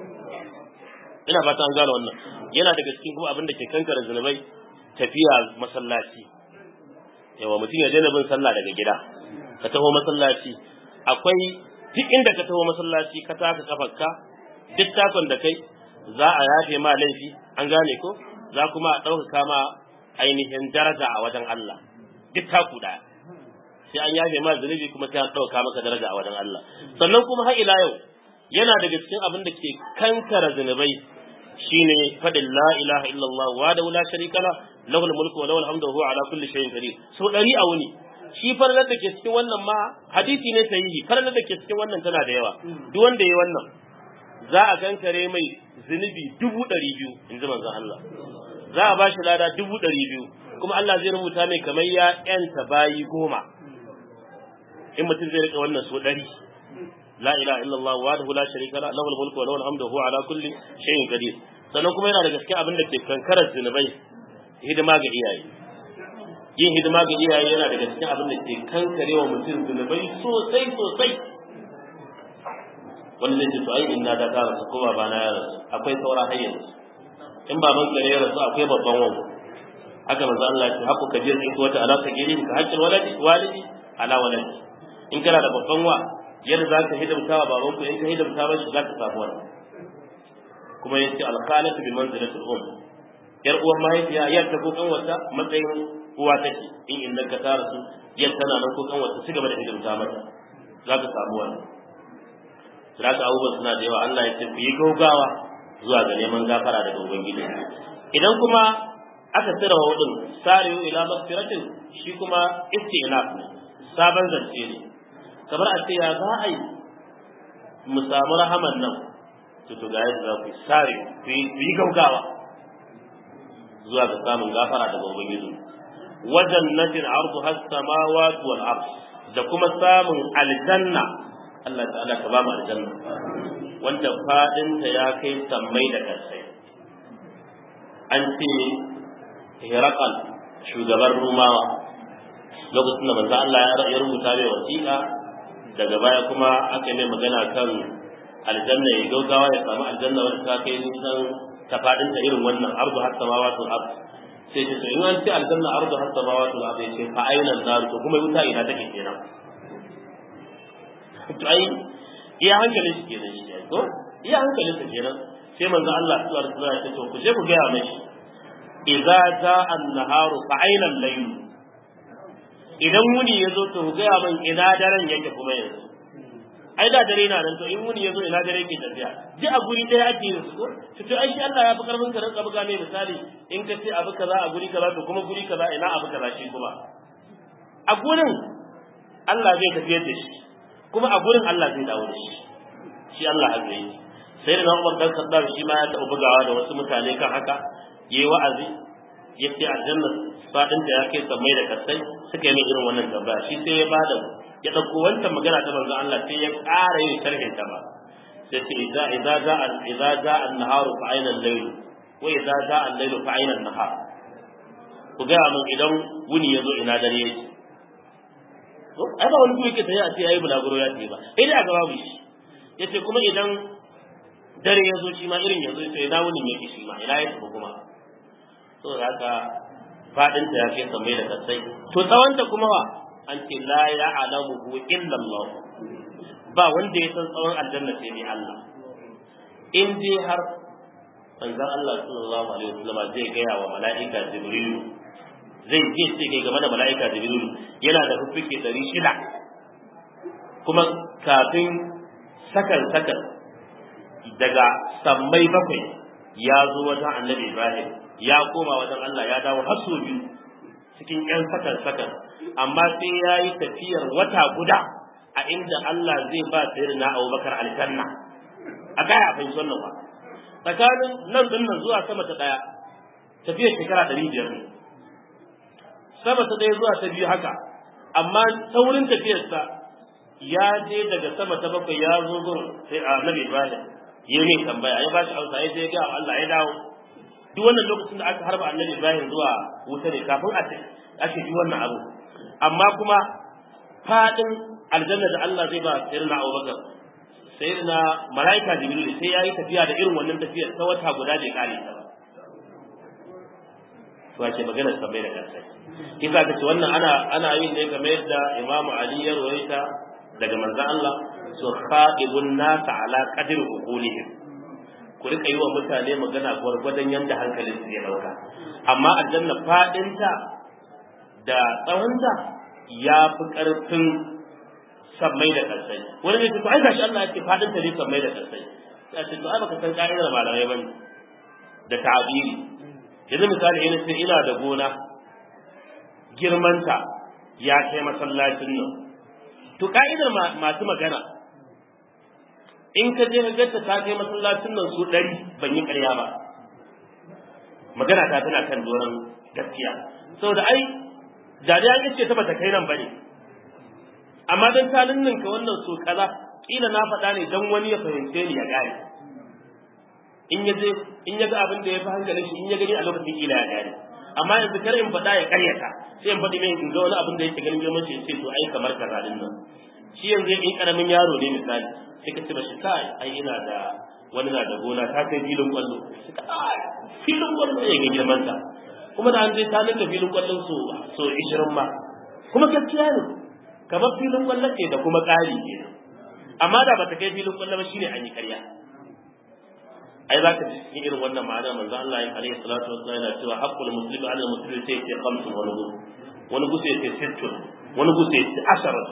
ina fata an gane wannan yana daga cikin kuma abin da ke kankara zunubai tafiya masallaci yawa mutum ya daina bin sallah daga gida ka taho masallaci akwai duk inda ka taho masallaci ka taka kafarka duk takon da kai za a yafe ma laifi an gane ko za kuma a ɗaukaka ma ainihin daraja a wajen Allah duk taku ɗaya sai an yafe ma zunubi kuma sai an ɗauka maka daraja a wajen Allah sannan kuma har ila yau yana daga cikin abin da ke kankara zunubai shine faɗin la ilaha illallah wa da la sharika la lahul mulku wa lahul hamdu wa huwa ala kulli shay'in qadir so dari a wuni shi farnar da ke cikin wannan ma hadisi ne sahihi farnar da ke cikin wannan tana da yawa duk wanda ya wannan za a kankare mai zunubi dubu ɗari biyu in ji manzon Allah za a bashi lada dubu ɗari biyu kuma Allah zai rubuta mai kamar ya ƴanta bayi goma in mutum zai rika wannan so ɗari la ilaha illallah wahdahu la sharika la lahul mulku wa lahul hamdu wa huwa ala kulli shay'in qadir sannan kuma yana da gaske abin da ke kankarar zunubai hidima ga iyaye yin hidima ga iyaye yana da gaske abin da ke kankarewa mutum zunubai sosai sosai wani zai ce to ai inna da ta rasu ko baba na ya rasu akwai saura har yanzu in baban ka ne ya rasu akwai babban wanku haka manzo Allah ya ce haku kabir in ko wata alaka giri ka haƙƙin waladi walidi ala waladi in kana da babban wa yadda za ka hidimta wa baban ku in ka hidimta ba shi za ka samu wannan kuma ya ce alkhalatu bi manzilatil um yar uwan mahaifiya yar ta ko kanwata matsayin uwa take in inda ka tara su yar tana nan ko kanwata ci gaba da hidimta mata za ka samu wannan za ka abubuwan suna da yawa Allah ya ce ku yi gaugawa zuwa ga neman gafara daga ubangiji idan kuma aka tsira wa wadin sariyu ila magfiratin shi kuma istinaf ne sabon zance ne kamar a ce ya za a yi mu samu rahaman nan to to ga yadda za ku sare ku yi gaugawa zuwa ga samun gafara daga ubangiji wajen natin ardu has samawati wal ard da kuma samun aljanna Allah ta'ala ka ba mu aljanna wanda fadinta ya kai sammai da kansai an ce Herakal shugaban Rumawa lokacin da manzo Allah ya rubuta mai wasiƙa daga baya kuma aka yi magana kan aljanna ya gaugawa ya samu aljanna wanda ta kai nisan ta fadinta irin wannan ardu har samawati wal ard sai ce in an ce aljanna ardu har samawati wal ard sai fa aina nar to kuma wuta ina take kenan to ai iya hankalin shi kenan shi ko iya hankalin sa kenan sai manzo Allah sallallahu alaihi wasallam ya ce to ku je ku ga mai idza jaa an-naharu fa aina al-layl idan wuni yazo to ku ga man ina daren yake kuma yanzu ai da dare na nan to in wuni yazo ina dare yake tafiya ji a guri ɗaya ake yin su ko to ai shi Allah ya fi karfin ka rinka buga mai misali in ka ce abu kaza a guri kaza to kuma guri kaza ina abu kaza shi kuma a gurin Allah zai tafiyar da shi kuma a gurin Allah zai dawo da shi shi Allah haka yi sai da Umar dan Khattab shi ma ya taɓa bugawa da wasu mutane kan haka yayi wa'azi yace aljanna fadin da ya kai sammai da kasai suka yi irin wannan tambaya shi sai ya bada ya dauko wancan magana ta manzon Allah sai ya ƙara yin sharhin ta ba sai ce idza idza ja'a idza ja'a an-nahar fa ayna al-layl wa idza ja'a al-layl fa ayna an-nahar ku ga mun idan wuni yazo ina dare yake to ai ba wani kuma yake tayi a ce yayi bulaguro ya ce ba sai dai a gaba mu shi yace kuma idan dare yazo shi ma irin yazo sai ina wuni yake shi ma ina yake kuma to haka fadin ta yake sammai da kasai to tsawon ta kuma wa an ce la ya'lamuhu illa Allah ba wanda ya san tsawon aljanna sai ne Allah in dai har manzon Allah sallallahu alaihi wasallam zai gaya wa mala'ika Jibril zai je ce kai game da mala'ika Jibril yana da fuffuke ɗari shida kuma kafin sakan sakan daga sammai bakwai ya zo wajen annabi Ibrahim ya koma wajen Allah ya dawo har sau biyu cikin ƴan sakan sakan amma sai ya yi tafiyar wata guda a inda Allah zai ba sayyidina Abubakar aljanna a gaya a fahimci wannan ba tsakanin nan din nan zuwa sama ta daya tafiyar shekara ɗari biyar ne sama ta daya zuwa ta biyu haka amma saurin tafiyarsa ya je daga sama ta bakwai ya zo gurin sai a nabi Ibrahim ya ne tambaya ya ba shi amsa ya je ga Allah ya dawo duk wannan lokacin da aka harba annabi Ibrahim zuwa wuta ne kafin a ake ji wannan abu amma kuma fadin aljanna da Allah zai ba sayyidina Abubakar sayyidina malaika Jibril sai yayi tafiya da irin wannan tafiyar ta wata guda bai kare ta ba to ake magana tambayar da kansa kisa kace wannan ana ana yin ne kamar yadda Imam Ali ya rawaita daga manzon Allah su khaibun nas ala qadri uqulihim ku rika yi wa mutane magana gwargwadon yanda hankalin su ya dauka amma aljanna fadinta da tsawonta ya fi karfin sammai da kansai wani ne to ai gashi Allah ya ce fadin ta ne sammai da kansai ya ce to ai baka san ka'idar malamai bane da ta'abiri yanzu misali ina sai ina da gona girmanta ya kai masallacin nan to ka'idar masu magana in ka je ka ganta ta kai masallacin nan su ɗari ban yi ƙarya ba magana ta tana kan doron gaskiya saboda ai da dai an ce ta bata kai nan bane amma dan ta ninninka wannan so kaza kila na faɗa ne dan wani ya fahimce ni ya gane in ya je in ya ga abin da ya fi hankalin shi in ya gani a lokacin kila ya gane amma yanzu kar in faɗa ya ƙaryata sai in faɗi mai in ga wani abin da yake ganin girman shi sai to ai kamar kaza din nan shi yanzu in karamin yaro ne misali sai ka ce mashi kai ai ina da wani na da gona ta kai filin kwallo sai ka ai filin kwallo ya ga girman ta kuma da an je ta ninka filin kwallon so so 20 ma kuma gaskiya ne kamar filin kwallon ce da kuma ƙari ke amma da bata kai filin kwallon ba shine an yi ƙarya ai za ka ji cikin irin wannan ma'ana manzo Allah ya alaihi salatu wassalam yana cewa haqqul muslimi ala muslimi sai ce khamsun wani gusu wani gusu ya ce sittun wani gusu ya ce asharatu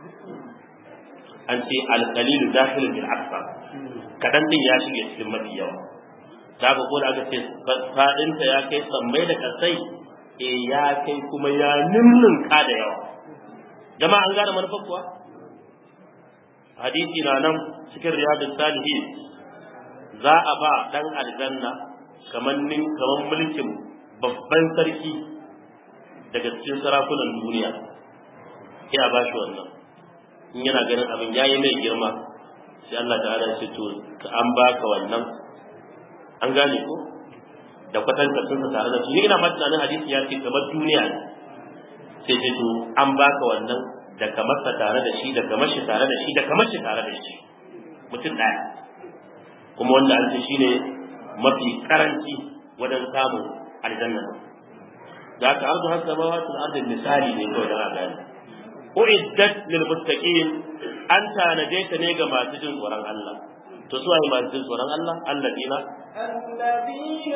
an ce alqalilu dakhilun bil akthar kadan din ya shige cikin mafi yawa da ga ko da aka ce fadinta ya kai sammai da kasai eh ya kai kuma ya ninninka da yawa jama'a an gane manufar kuwa hadisi na nan cikin riyadus salihin za a ba dan aljanna kamar nin kamar mulkin babban sarki daga cikin sarakunan duniya sai a bashi wannan in yana ganin abin yayi mai girma sai Allah ta'ala ya ce to an baka wannan an gane ko da kwatankacin sa tare da su ni ina ma tunanin hadisi ya ce kamar duniya ne sai ce to an baka wannan da kamar sa tare da shi da kamar shi tare da shi da kamar shi tare da shi mutum ɗaya kuma wanda an ce shine mafi karanci wajen samun aljanna da aka arzu har samawatul ardi misali ne kawai da aka gani uiddat lil muttaqin an tanaje ta ne ga masu jin tsoron Allah to su waye masu jin tsoron Allah alladina الذين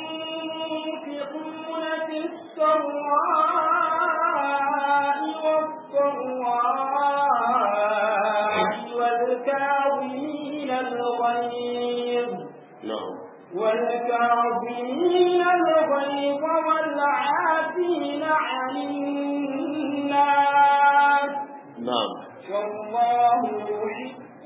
ينفقون في السراء والضراء والكاظمين الغيظ na'am والكاظمين الغيظ والعافين عن الناس na'am والله يحب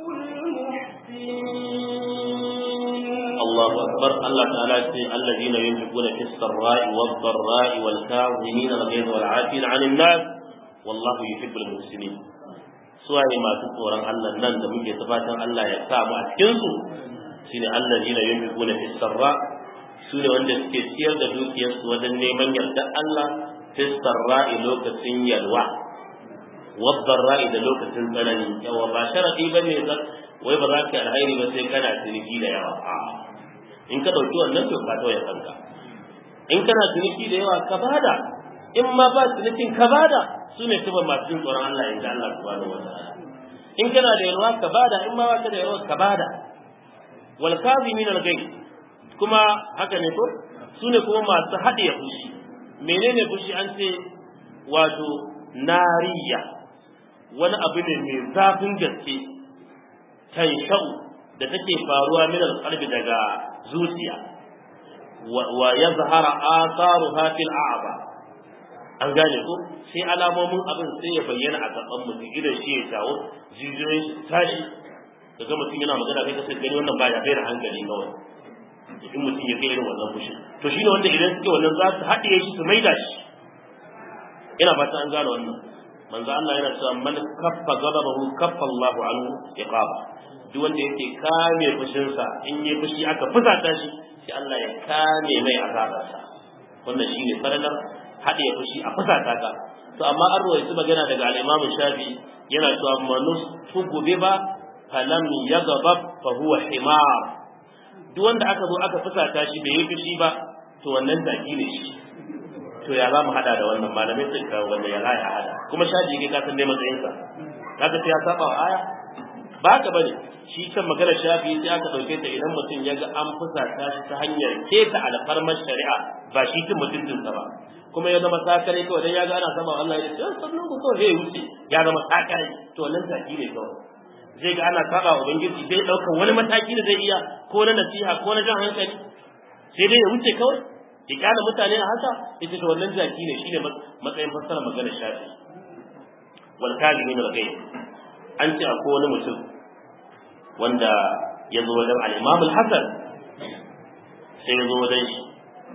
المحسنين الله أكبر الله تعالى يقول الذين ينفقون في السراء والضراء والكاظمين الغيظ والعافين عن الناس والله يحب المحسنين suwaye masu tsoron Allah nan da muke fatan Allah ya sa mu a cikin su shine allazina yunfiquna fis sarra su ne wanda suke ciyar da dukiyarsu wajen neman yardar Allah fis sarra'i lokacin yalwa wadda da lokacin tsanani yawa ba sharadi bane wai ba za ka yi alhairi ba sai kana ciniki da yawa a'a in ka ɗauki wannan to ka tauye kanka in kana ciniki da yawa ka bada in ma ba cinikin ka bada su ne tuba masu jin tsoron Allah inda Allah subhanahu wa ta'ala in kana da yalwa ka bada in ma ba ka da yalwa ka bada wal kazimin al gai kuma haka ne ko su ne kuma masu haɗiye fushi menene fushi an ce wato nariya wani abu ne mai zafin gaske tanshau da take faruwa min alqalbi daga zuciya wa yazhara atharuha fil a'ba an gane ko sai alamomin abin sai ya bayyana a gaban mutum idan shi ya tawo jijiyoyin tashi daga mutum yana magana kai ka sai gani wannan baya bai da hankali kawai in mutum ya kai irin wannan fushi to shine wanda idan suke wannan za su haɗiye shi su maida shi ina fata an gane wannan manzo Allah yana cewa man kaffa ghadabahu kaffa Allahu anhu iqaba duk wanda yake kame fushinsa in yi fushi aka fusata shi sai Allah ya kame mai azabarsa wannan shine faralar haɗe fushi a fusata ka to amma an rawaito magana daga al-Imam Shafi yana cewa manus tugubi ba falam yaghdab fa huwa himar duk wanda aka zo aka fusata shi bai yi fushi ba to wannan zaki ne shi to ya za mu hada da wannan malamai sun kawo wanda ya ya hada kuma shaji kai ka san dai matsayinsa kaga sai ya saba wa aya ba ka bane shi kan maganar shafi sai aka dauke ta idan mutum ya ga an fusata shi ta hanyar keta alfarmar shari'a ba shi cin mutuncinsa ba kuma ya zama sakare kawai dan ya ga ana saba Allah ya ce sannan ku kawai ya wuce ya zama sakare to wannan taki ne kawai zai ga ana saba wa ubangiji zai daukar wani mataki da zai iya ko na nasiha ko na jan hankali sai dai ya wuce kawai ya kyala mutane a haka ita to wannan jaki ne shine matsayin fassara maganar shafi wal kalimin al ghaib an ce akwai wani mutum wanda ya zo wajen al-Imam al-Hasan sai ya zo wajen shi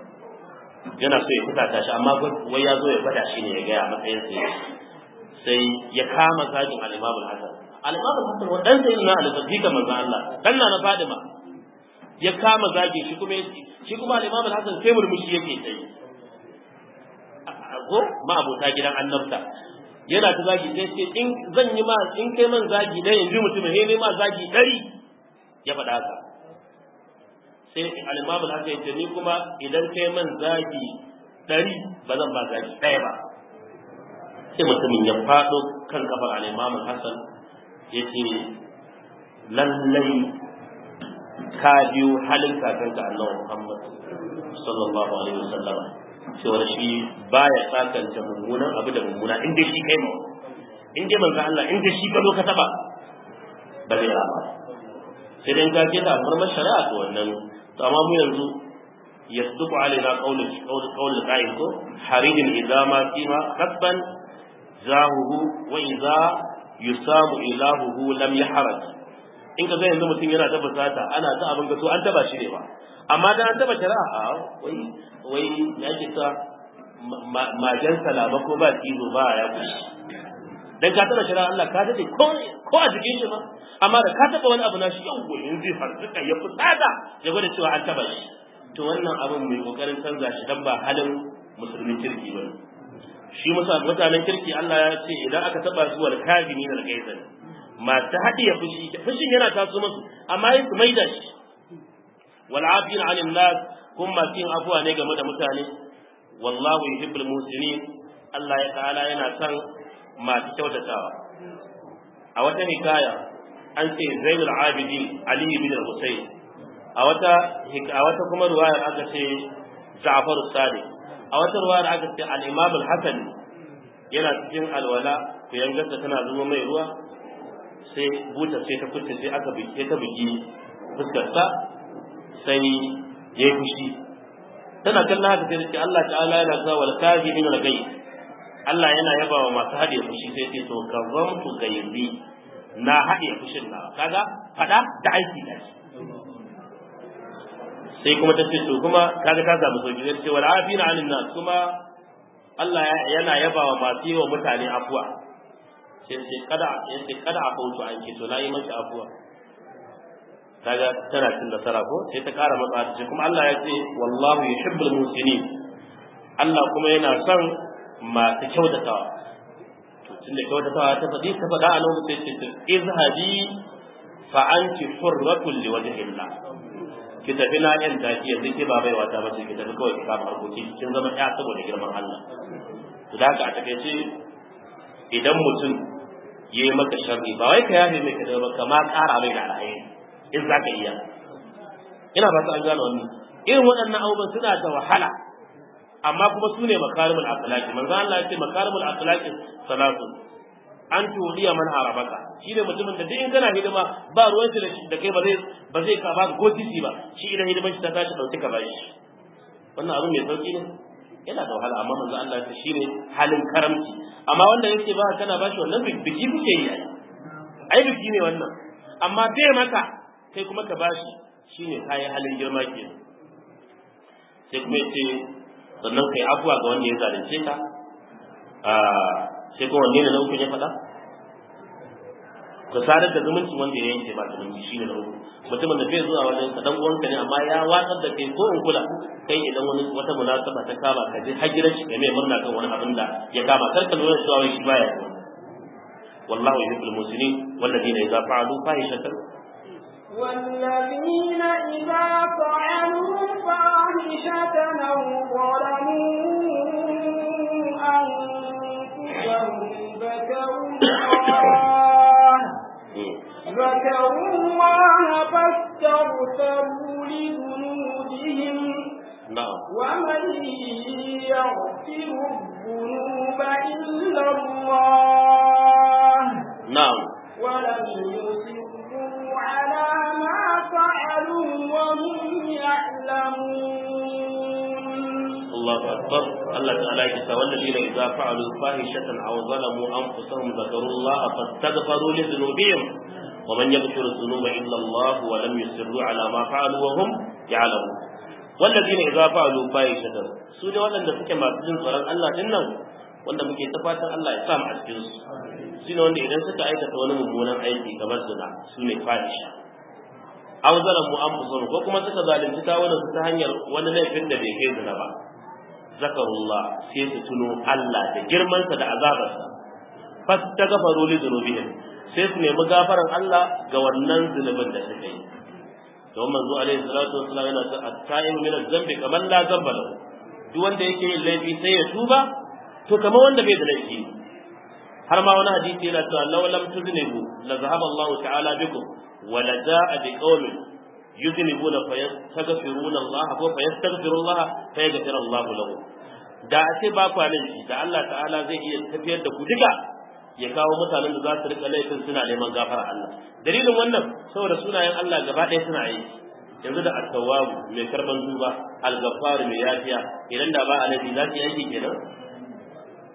yana so ya fusata shi amma wai ya zo ya fada shi ne ya gaya matsayin sa sai ya kama zagin al-Imam al-Hasan al-Imam al-Hasan wannan sai na al-Zafika manzo Allah dan na na Fadima ya kama zagin shi kuma shi kuma al-Imam al-Hasan sai murmushi yake sai ko ma abota gidan annabta yana ta zagi sai ce in zan yi ma in kai man zagi dai yanzu mutum ne ma zagi dari ya faɗa haka sai al-imam al-haka yace ni kuma idan kai man zagi dari ba zan ba zagi ɗaya ba sai mutumin ya faɗo kan kafar al-imam al-hasan yace lallai ka biyo halin kakanka annabi Muhammad sallallahu alaihi wasallam cewar shi baya sakanta mummunan abu da mummuna in dai shi kai ma in dai manzo Allah in dai shi ka zo ka taba ba zai rama sai dai ka ce ta farmar shari'a to wannan to amma mu yanzu yasduqu alaina qawlu qawlu qawlu qa'il ko haridin idza ma fima hasban zahuhu wa idza yusamu ilahuhu lam yahraj in ka ga yanzu mutum yana ta fusata ana ta abin gaso an taba shi ne ba amma dan an taba shari'a a wai wai ya ce ta majan salama ko ba kizo ba ya kushi dan ka taba shari'a Allah ka dade ko ko a jikin shi ma amma da ka taba wani abu na shi yau goyin zai farzuka ya fusata ya gwada cewa an taba shi to wannan abin mai kokarin canza shi dan ba halin musulmin kirki ba shi mutanen kirki Allah ya ce idan aka taba su wal kafini na gaizan masu haɗiye fushi fushin yana taso musu amma yin su maida shi wal afin anin nas kun masu yin afuwa ne game da mutane wallahu yuhibbul muslimin Allah ya ta'ala yana son masu kyautatawa a wata hikaya an ce Zainul Abidin Ali bin Husayn a wata a wata kuma ruwayar aka ce Ja'far Sadiq a wata ruwayar aka ce al-Imam al-Hasan yana cikin alwala ku yangarsa tana zuwa mai ruwa sai buta sai ta kuce sai aka buke ta buki fuskarsa sai ya fushi tana kallon haka sai ce Allah ta'ala yana sa wal kazimin al gai Allah yana yaba wa masu hadiye fushi sai ce to kazamtu gaibi na hadiye fushin na kaga fada da aiki da shi sai kuma ta ce to kuma kaga ka samu sauki sai ce wal afina anin nas kuma Allah yana yaba wa masu yi wa mutane afuwa sai ce kada ya ce kada a kautu an ke to na yi maki afuwa kaga tana cin nasara ko sai ta kara matsa ta kuma Allah ya ce wallahu yuhibbul musinin Allah kuma yana son masu kyautatawa to tunda kyautatawa ta faɗi ta faɗa a lokacin sai ce izhabi fa anti hurratul liwajhillah ki tafi na yan taki yanzu ke ba baiwa ta bace ki tafi kawai ki kama harkoki kin zama ɗaya saboda girman Allah to da haka a takaice idan mutum ya yi maka sharri ba wai ka yafe mai kada ba kama ƙara mai da alhairi in za ka iya ina ba an gano wannan irin waɗannan abubuwan suna da wahala amma kuma su ne makarimul akhlaqi manzo Allah ya ce makarimul akhlaqi salatu an tudiya man harabaka shi ne mutumin da duk in kana hidima ba ruwan shi da kai ba zai ba zai ka ba ko titi ba shi idan hidiman shi ta tashi dauki ka bashi wannan abu mai sauki ne yana da wahala amma manzo Allah ya shine halin karamci amma wanda yake ba kana bashi wannan biki kuke yi ai biki ne wannan amma bai maka kai kuma ka bashi shine kai halin girma ke sai kuma yace sannan kai afuwa ga wanda ya zalunce ka a sai kuma wanne ne na uku ya faɗa ka sadar da zumunci wanda ya yanke ba zumunci shine na uku mutumin da bai zuwa wajen ka dan uwanka ne amma ya watsar da kai ko in kula kai idan wani wata munasaba ta kama ka je har gidan shi kai mai murna kan wani abin da ya kama kar ka lura cewa wai shi baya wallahu yuhibbul muslimin walladina idza fa'alu fahishatan والذين إذا فعلوا فاحشة أو ظلموا أنفسهم ذكروا الله ذكروا الله فاستغفروا لذنوبهم na'am ومن يغفر الذنوب إلا الله na'am ولم يصروا على ما فعلوا وهم يعلمون الله أكبر الله تعالى يقول والذين إذا فعلوا فاحشة أو ظلموا أنفسهم ذكروا الله فاستغفروا لذنوبهم ومن يغفر الذنوب إلا الله ولم يصروا على ما فعلوا وهم يعلمون والذين إذا فعلوا فاحشة سورة ولا suke masu jin tsoron Allah din nan wanda muke ta fatan Allah ya sa mu a cikin su shine wanda idan suka aikata wani mummunan aiki kamar zina su ne fahisha aw zalamu anfusahum ko kuma suka zalunci kawunan su ta hanyar wani laifin da bai kai zina ba zakarullah sai su tuno Allah da girmansa da azabarsa fastaghfaru li dhunubihim sai su nemi gafaran Allah ga wannan zunubin da suka yi to manzo alaihi salatu wassalam yana ta at-ta'im min az-zambi kamar la zamba lahu duk wanda yake yin laifi sai ya tuba to kamar wanda bai da laifi har ma wani hadisi yana cewa law lam tuznibu la zahaba Allah ta'ala bikum wa la ja'a bi qaumin yuznibuna fa yastaghfiruna Allah ko fa yastaghfiru Allah fa yaghfiru Allah lahu da a ce ba ku laifi da Allah ta'ala zai iya tafiyar da ku duka ya kawo mutanen da za su rika laifin suna neman gafara Allah dalilin wannan saboda sunayen Allah gaba ɗaya suna aiki yanzu da at-tawwab mai karban duba al-ghaffar mai yafiya idan da ba a laifi za su yi aiki kenan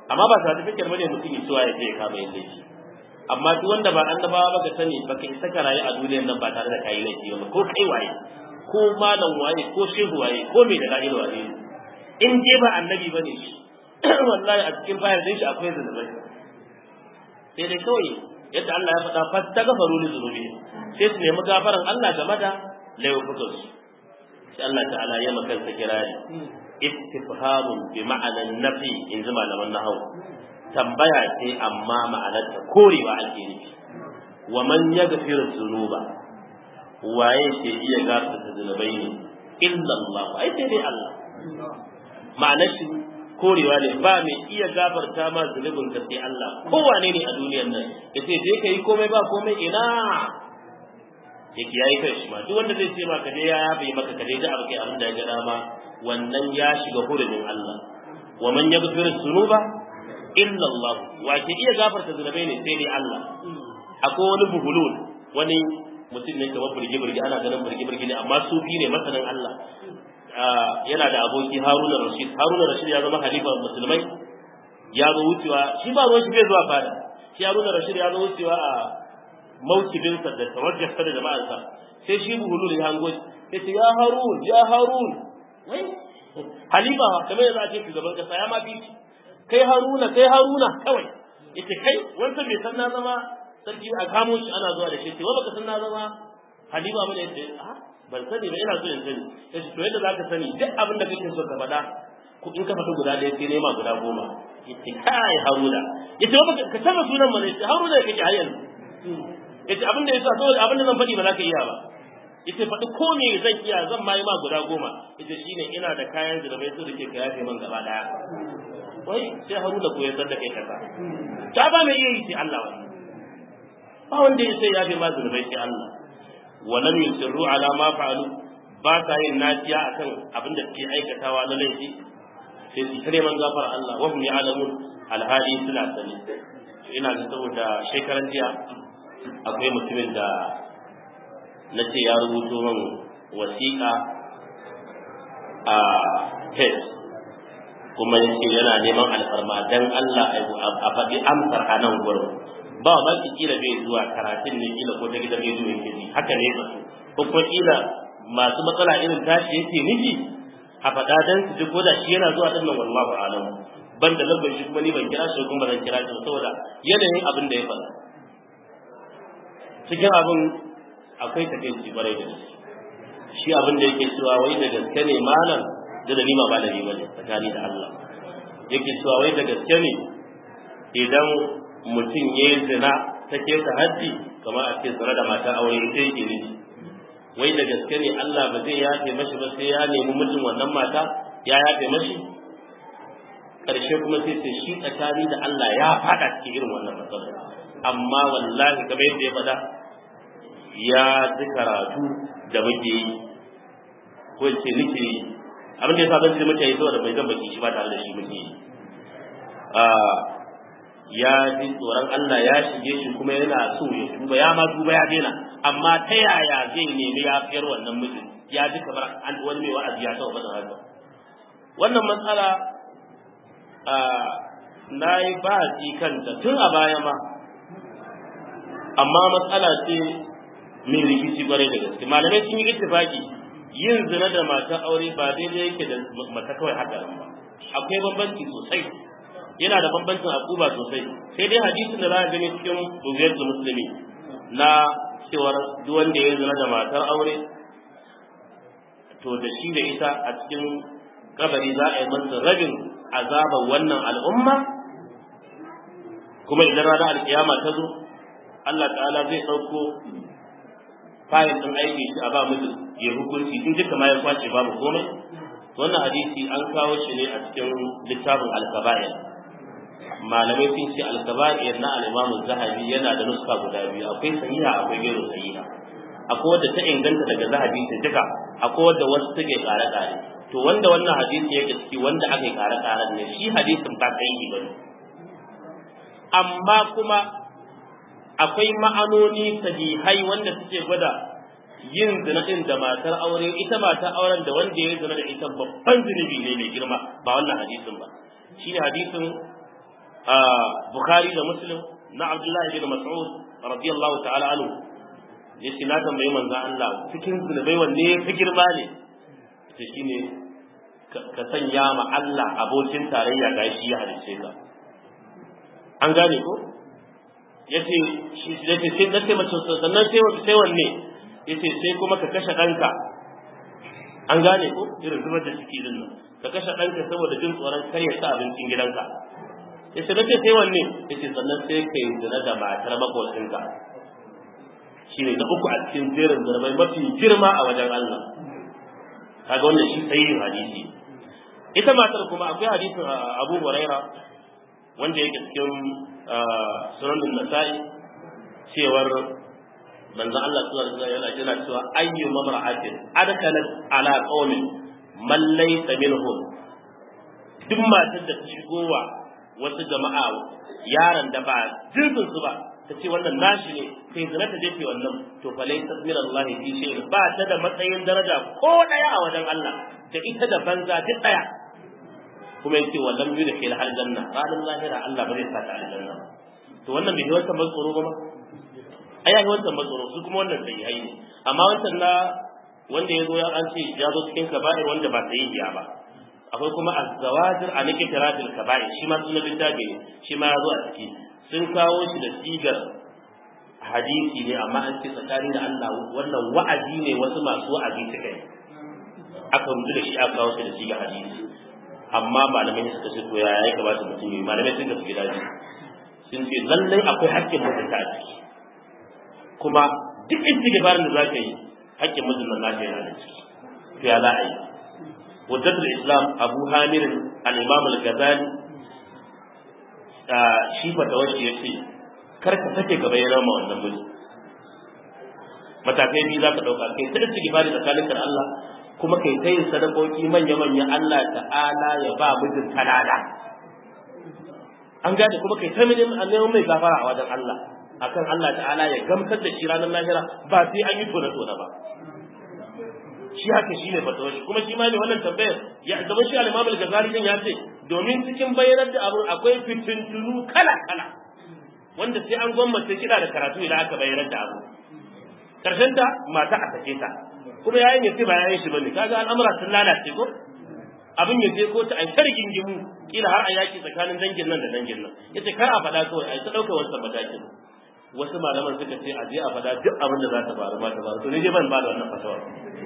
amma ba certificate bane mutum ya cewa ya je ya kama yin laifi amma duk wanda ba annabawa ba ka sani baka isa ka rayu a duniyar nan ba tare da kayi laifi ba ko kai waye ko malam waye ko shehu waye ko mai da la'ila waye in je ba annabi bane shi wallahi a cikin bayan din shi akwai zunubai sai dai kawai yadda Allah ya faɗa fastaghfaru li dhunubihim sai su nemi gafaran Allah game da laifukan su sai Allah ta'ala ya maka sa kirari istifhamun bi ma'anan nafi in ji malaman nahwu tambaya ce amma ma'anarta korewa ake nufi wa man yaghfiru dhunuba waye ke iya gafarta zunubai ne illa Allah ai sai dai Allah ma'anar shi korewa ne ba mai iya gafarta ma zunubin ka sai Allah kowane ne a duniyar nan yace je ka yi komai ba komai ina yake yayi kai shi ma duk wanda zai ce ma ka je ya yafe maka ka je da abu kai abin da ya ga dama wannan ya shiga hurumin Allah wa man yaghfiru dhunuba illa Allah wa ke iya gafarta zunubai ne sai dai Allah akwai wani buhulul wani mutum ne kamar burgi burgi ana ganin burgi burgi ne amma sufi ne masanin Allah yana da aboki Haruna Rashid Haruna Rashid ya zama halifa musulmai ya zo wucewa shi ba ruwan shi bai zuwa fada shi Haruna Rashid ya zo wucewa a mawkibin sa da tawajjah da jama'arsa sai shi buhulul ya hango ya ce ya Harun ya Harun wai halifa kamar yanzu a ce shugaban kasa ya ma bi kai Haruna kai Haruna kawai yace kai wanda bai san na zama sarki a kamo shi ana zuwa da shi ce wa baka san na zama halifa bane yace a ban sani ba ina so in sani yace to yadda zaka sani duk abin da kake so ka faɗa ku in ka faɗi guda ɗaya sai nema guda goma yace kai Haruna yace wa baka ka saba sunan mana yace Haruna kake har yanzu yace abin da yasa saboda abin da zan faɗi ba za ka iya ba yace faɗi ko me zan iya zan ma yi ma guda goma yace shine ina da kayan zirabai su da ke ka yafe man gaba daya wai sai Haruna ko ya san da kai kaza ta ba mai iya yi sai Allah wannan ba wanda ya sai yafe ma zirabai sai Allah wa lam yusirru ala ma fa'alu ba sa yin naciya akan abin da suke aikatawa na laifi sai su kare man gafara Allah wa hum ya'lamun alhali suna sani ina ga saboda shekaran jiya akwai mutumin da na ce ya rubuto min wasiƙa a tes kuma ya ce yana neman alfarma don Allah a faɗi amsar a nan gurin ba ma ki kila bai zuwa karatun ne kila ko ta gidan rediyo yake ji haka ne ba ko kuma kila masu matsala irin tashi yake nufi a faɗa dan su ji ko da shi yana zuwa dinnan wallahu alam ban da lambar shi kuma ni ban kira shi kuma zan kira shi saboda yanayin abin da ya faɗa cikin abin akwai takaici kwarai da gaske shi abin da yake cewa wai da gaske ne malam da da nima ba da ni bane tsakani da Allah yake cewa wai da gaske ne idan mutum ya yi zina ta kesa haddi kamar a ce tsare da mata aure ita yake nufi wai da gaske ne Allah ba zai yafe mashi ba sai ya nemi mutum wannan mata ya yafe mashi karshe kuma sai sai shi tsakani da Allah ya fada cikin irin wannan matsalar amma wallahi kamar yadda ya faɗa ya ji karatu da muke yi ko in ce nake yi abin da ya sa zan ji muke yi saboda bai zan baki shi ba tare da shi muke yi ya ji tsoron Allah ya shige shi kuma yana so ya tuba ya ma tuba ya daina amma ta yaya zai nemi yafiyar wannan mijin ya ji kamar an wani mai wa'azi ya taɓa faɗin haka wannan matsala na yi ba kanta tun a baya ma amma matsala ce mai rikici kwarai da gaske malamai sun yi ittifaki yin zina da mata aure ba daidai yake da mata kawai haka ba akwai bambanci sosai yana da bambancin akuba sosai sai dai hadisin da za a gani cikin bugiyatul musulmi na cewar duk wanda ya zina da matar aure to da shi da ita a cikin kabari za a yi masa rabin azabar wannan al'umma kuma idan ranar alkiyama ta zo Allah ta'ala zai ɗauko fayil ɗin aiki shi a ba mutum ya hukunci in duka ma ya kwace babu komai wannan hadisi an kawo shi ne a cikin littafin alkaba'ir malamai sun ce alkaba'ir na al-Imam Zahabi yana da nuska guda biyu akwai sahiha akwai gairu sahiha akwai wadda ta inganta daga Zahabi ta duka akwai wadda wasu take kare kare to wanda wannan hadisi yake ciki wanda aka yi kare kare ne shi hadisin ba sahihi bane amma kuma akwai ma'anoni sahihai wanda suke gwada yin zina din da matar aure ita matar auren da wanda ya zina da ita babban zunubi ne mai girma ba wannan hadisin ba shine hadisin bukhari da muslim na abdullahi bin mas'ud radiyallahu ta'ala anhu yace na tambayi manzon Allah cikin zunubai wanne ya fi girma ne ce shine ka sanya ma Allah abokin tarayya ga shi ya halice ka an gane ko yace shi yace sai dace mace sannan sai sai wanne yace sai kuma ka kashe danka an gane ko irin zubar da ciki din nan ka kashe danka saboda jin tsoron kar ya sa abincin gidanka yace dace sai wanne yace sannan sai kai zina da matar makocinka shine na uku a cikin jerin zanabai mafi girma a wajen Allah kaga wannan shi sahihin hadisi ita matar kuma akwai hadisin Abu Huraira wanda yake cikin sunan Nasa'i cewar manzo Allah sallallahu alaihi wasallam yana cewa ayyu mamra'atin adkalat ala qaumin man laysa minhum duk matar da ta shigowa wasu jama'a yaran da ba jinsin su ba ta ce wannan nashi ne kai zina ta jefe wannan to fa laysa min Allah fi shay'in ba ta da matsayin daraja ko daya a wajen Allah da ita da banza duk daya kuma yace wallam yudkhil hal janna ranar lahira Allah ba zai sa ta aljanna to wannan bai wancan matsoro ba ma ai ai wancan matsoro su kuma wannan sai ai ne amma wancan na wanda ya zo ya an ce ya zo cikin kaba'ir wanda ba sai ya ba akwai kuma az-zawajir an iktiratil kaba'ir shi ma sunan littafi ne shi ma ya zo a ciki sun kawo shi da sigar hadisi ne amma an ce tsakani da Allah wannan wa'azi ne wasu masu wa'azi suka yi aka rubuta da shi aka kawo shi da sigar hadisi amma malamai suka ce to ya ya kamata mutum yi malamai sun gaske daji sun ce lallai akwai haƙƙin mutunta a ciki kuma duk istighfarin da zaka yi haƙƙin mutum nan naka yana da ciki to ya za a yi wajjatul islam abu hamir al-imam al-ghazali shi fatawashi ya ce kar ka sake ka bayyana ma wannan mutum matakai biyu za ka ɗauka kai ta istighfari tsakaninka da Allah kuma kai ta yin sadakoki manya-manya Allah ta'ala ya ba mijin talala an gane kuma kai ta neman mai gafara a wajen Allah akan Allah ta'ala ya gamsar da shi ranar lahira ba sai an yi tona-tona ba shi haka shi ne fatawar shi kuma shi ma ne wannan tambayar ya zama shi al-Imam al-Ghazali din ya ce domin cikin bayyanar da abun akwai fitintunu kala-kala wanda sai an gwammace kira da karatu idan aka bayyanar da abu karshen ta mata a sake ta kuma yayin ya ce ba yayin shi bane kaga al'amura sun lalace ko abin ya je ko ta ai targin gimu kila har a yaki tsakanin dangin nan da dangin nan yace kar a fada kawai ai ta dauka wannan matakin wasu malaman suka ce a je a fada duk abin da za ta faru ba ta faru to ne je ban ba da wannan fatawa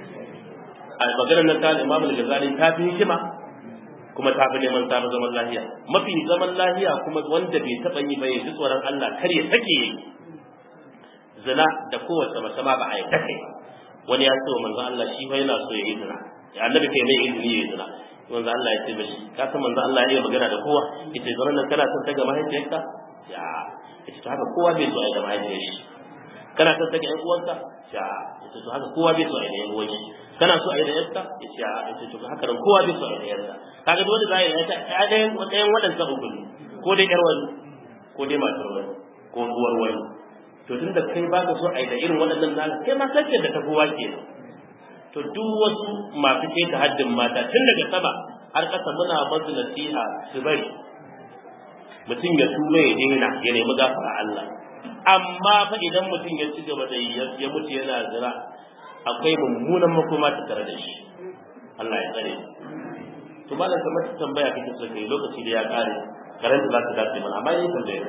a maganar nan ta Imam al-Ghazali ta fi hikima kuma ta fi neman ta zaman lafiya mafi zaman lafiya kuma wanda bai taba yi ba ya ji tsoron Allah kar ya sake zina da kowace mace ma ba a yi kai wani ya ce wa manzo Allah shi fa yana so ya yi zina ya annabi kai mai izini ya yi zina manzo Allah ya ce mishi ka san manzo Allah ya yi magana da kowa yace zaman nan kana son ta ga mahaifiyarka ya yace to haka kowa bai so a yi da mahaifiyar shi kana son ta ga ƴan uwanka ya yace to haka kowa bai so a yi da ƴan uwan shi kana so a yi da yarka yace ya yace to haka nan kowa bai so a yi da yarka kaga dole za a yi ta ɗayan ɗayan waɗansa uku ne ko dai ƴar wani ko dai matar wani ko uwar wani to tun da kai baka so a yi da irin waɗannan naka kai ma kake da ta kowa ke to duk wasu masu ke ta haddin mata tun daga sama har ƙasa muna masu nasiha su bari mutum ya tuba ya daina ya nemi gafara Allah amma fa idan mutum ya ci gaba da ya mutu yana zira akwai mummunan makoma ta tare da shi Allah ya tsare to malam kamar tambaya kake so kai lokaci da ya kare karanta za ta dace mana amma yayin tambaya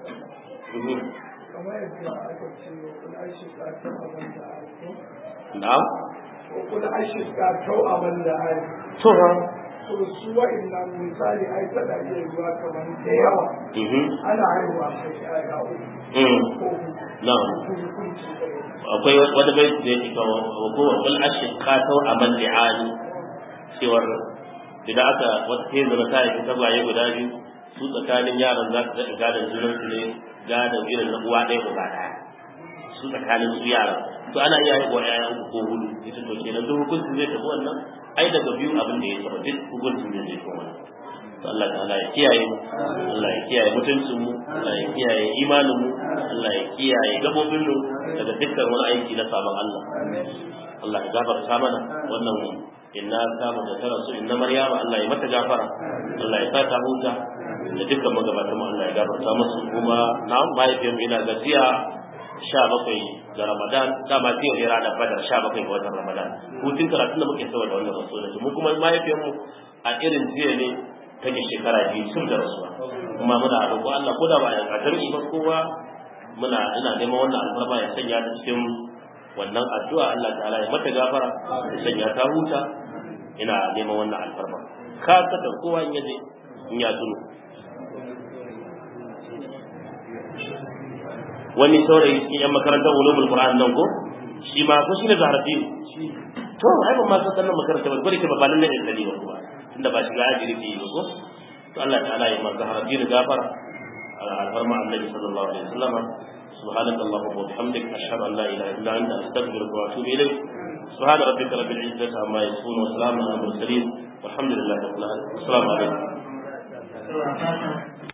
kamar yadda aka ce kula shi ka taɓa wanda na'am kula shi ka taɓa wanda ai to ha to su wa'annan misali ai tana iya yiwa kamar da yawa mhm ana haihuwa kai ƴaƴa uku mm ko huɗu na'am ko hukunci ɗaya akwai wani bai da yake kawo wa kowa kul ashqa taw amal li'ani cewar idan aka wata ke zama ta yi tagwaye guda biyu su tsakanin yaran za su daɗa gadon junan su ne gadon irin na uwa ɗaya uba ɗaya su tsakanin su yaran to ana iya haihuwa ƴaƴa uku ko hudu ita to kenan duk hukuncin zai tafi wannan ai daga biyu abin da ya taɓa duk hukuncin zai zai kuma wannan to Allah ta'ala ya kiyaye mu Allah ya kiyaye mutuncin mu Allah ya kiyaye imanin mu Allah ya kiyaye gabobin mu daga dukkan wani aiki na sabon Allah Allah ya gafarta mana wannan inna ta mu da tara su inna maryama Allah ya mata gafara Allah ya sa ta huta da dukkan magabatan mu Allah ya gafarta musu kuma na mahaifiyar ina gajiya sha bakwai ga Ramadan dama ce yau ne ranar Badar sha bakwai ga watan Ramadan hutun karatun da muke saboda wannan rasuwa mu kuma mahaifiyar mu a irin jiya ne take shekara biyu sun da rasuwa kuma muna roƙo Allah ko da ba a jami'i ba kowa muna ina neman wannan alfarma ya sanya ta cikin wannan addu'a Allah ta'ala ya mata gafara ya sanya ta huta ina neman wannan alfarma ka da kowa in yaje in ya tuno wani saurayi cikin yan makarantar ulumul qur'an nan ko shi ma ko shine zaharaddin to ai ban ma san sannan makaranta ba gode ke ba balan ne da ba kuma tunda ba shiga ajiri bi ba ko to Allah ta'ala ya mar zaharaddin gafara alfarma annabi sallallahu alaihi wasallam سبحانك اللهم وبحمدك أشهد أن لا إله إلا أنت أستغفرك وأتوب إليك سبحان ربك رب العزة عما يصفون وسلام على المرسلين والحمد لله رب العالمين السلام عليكم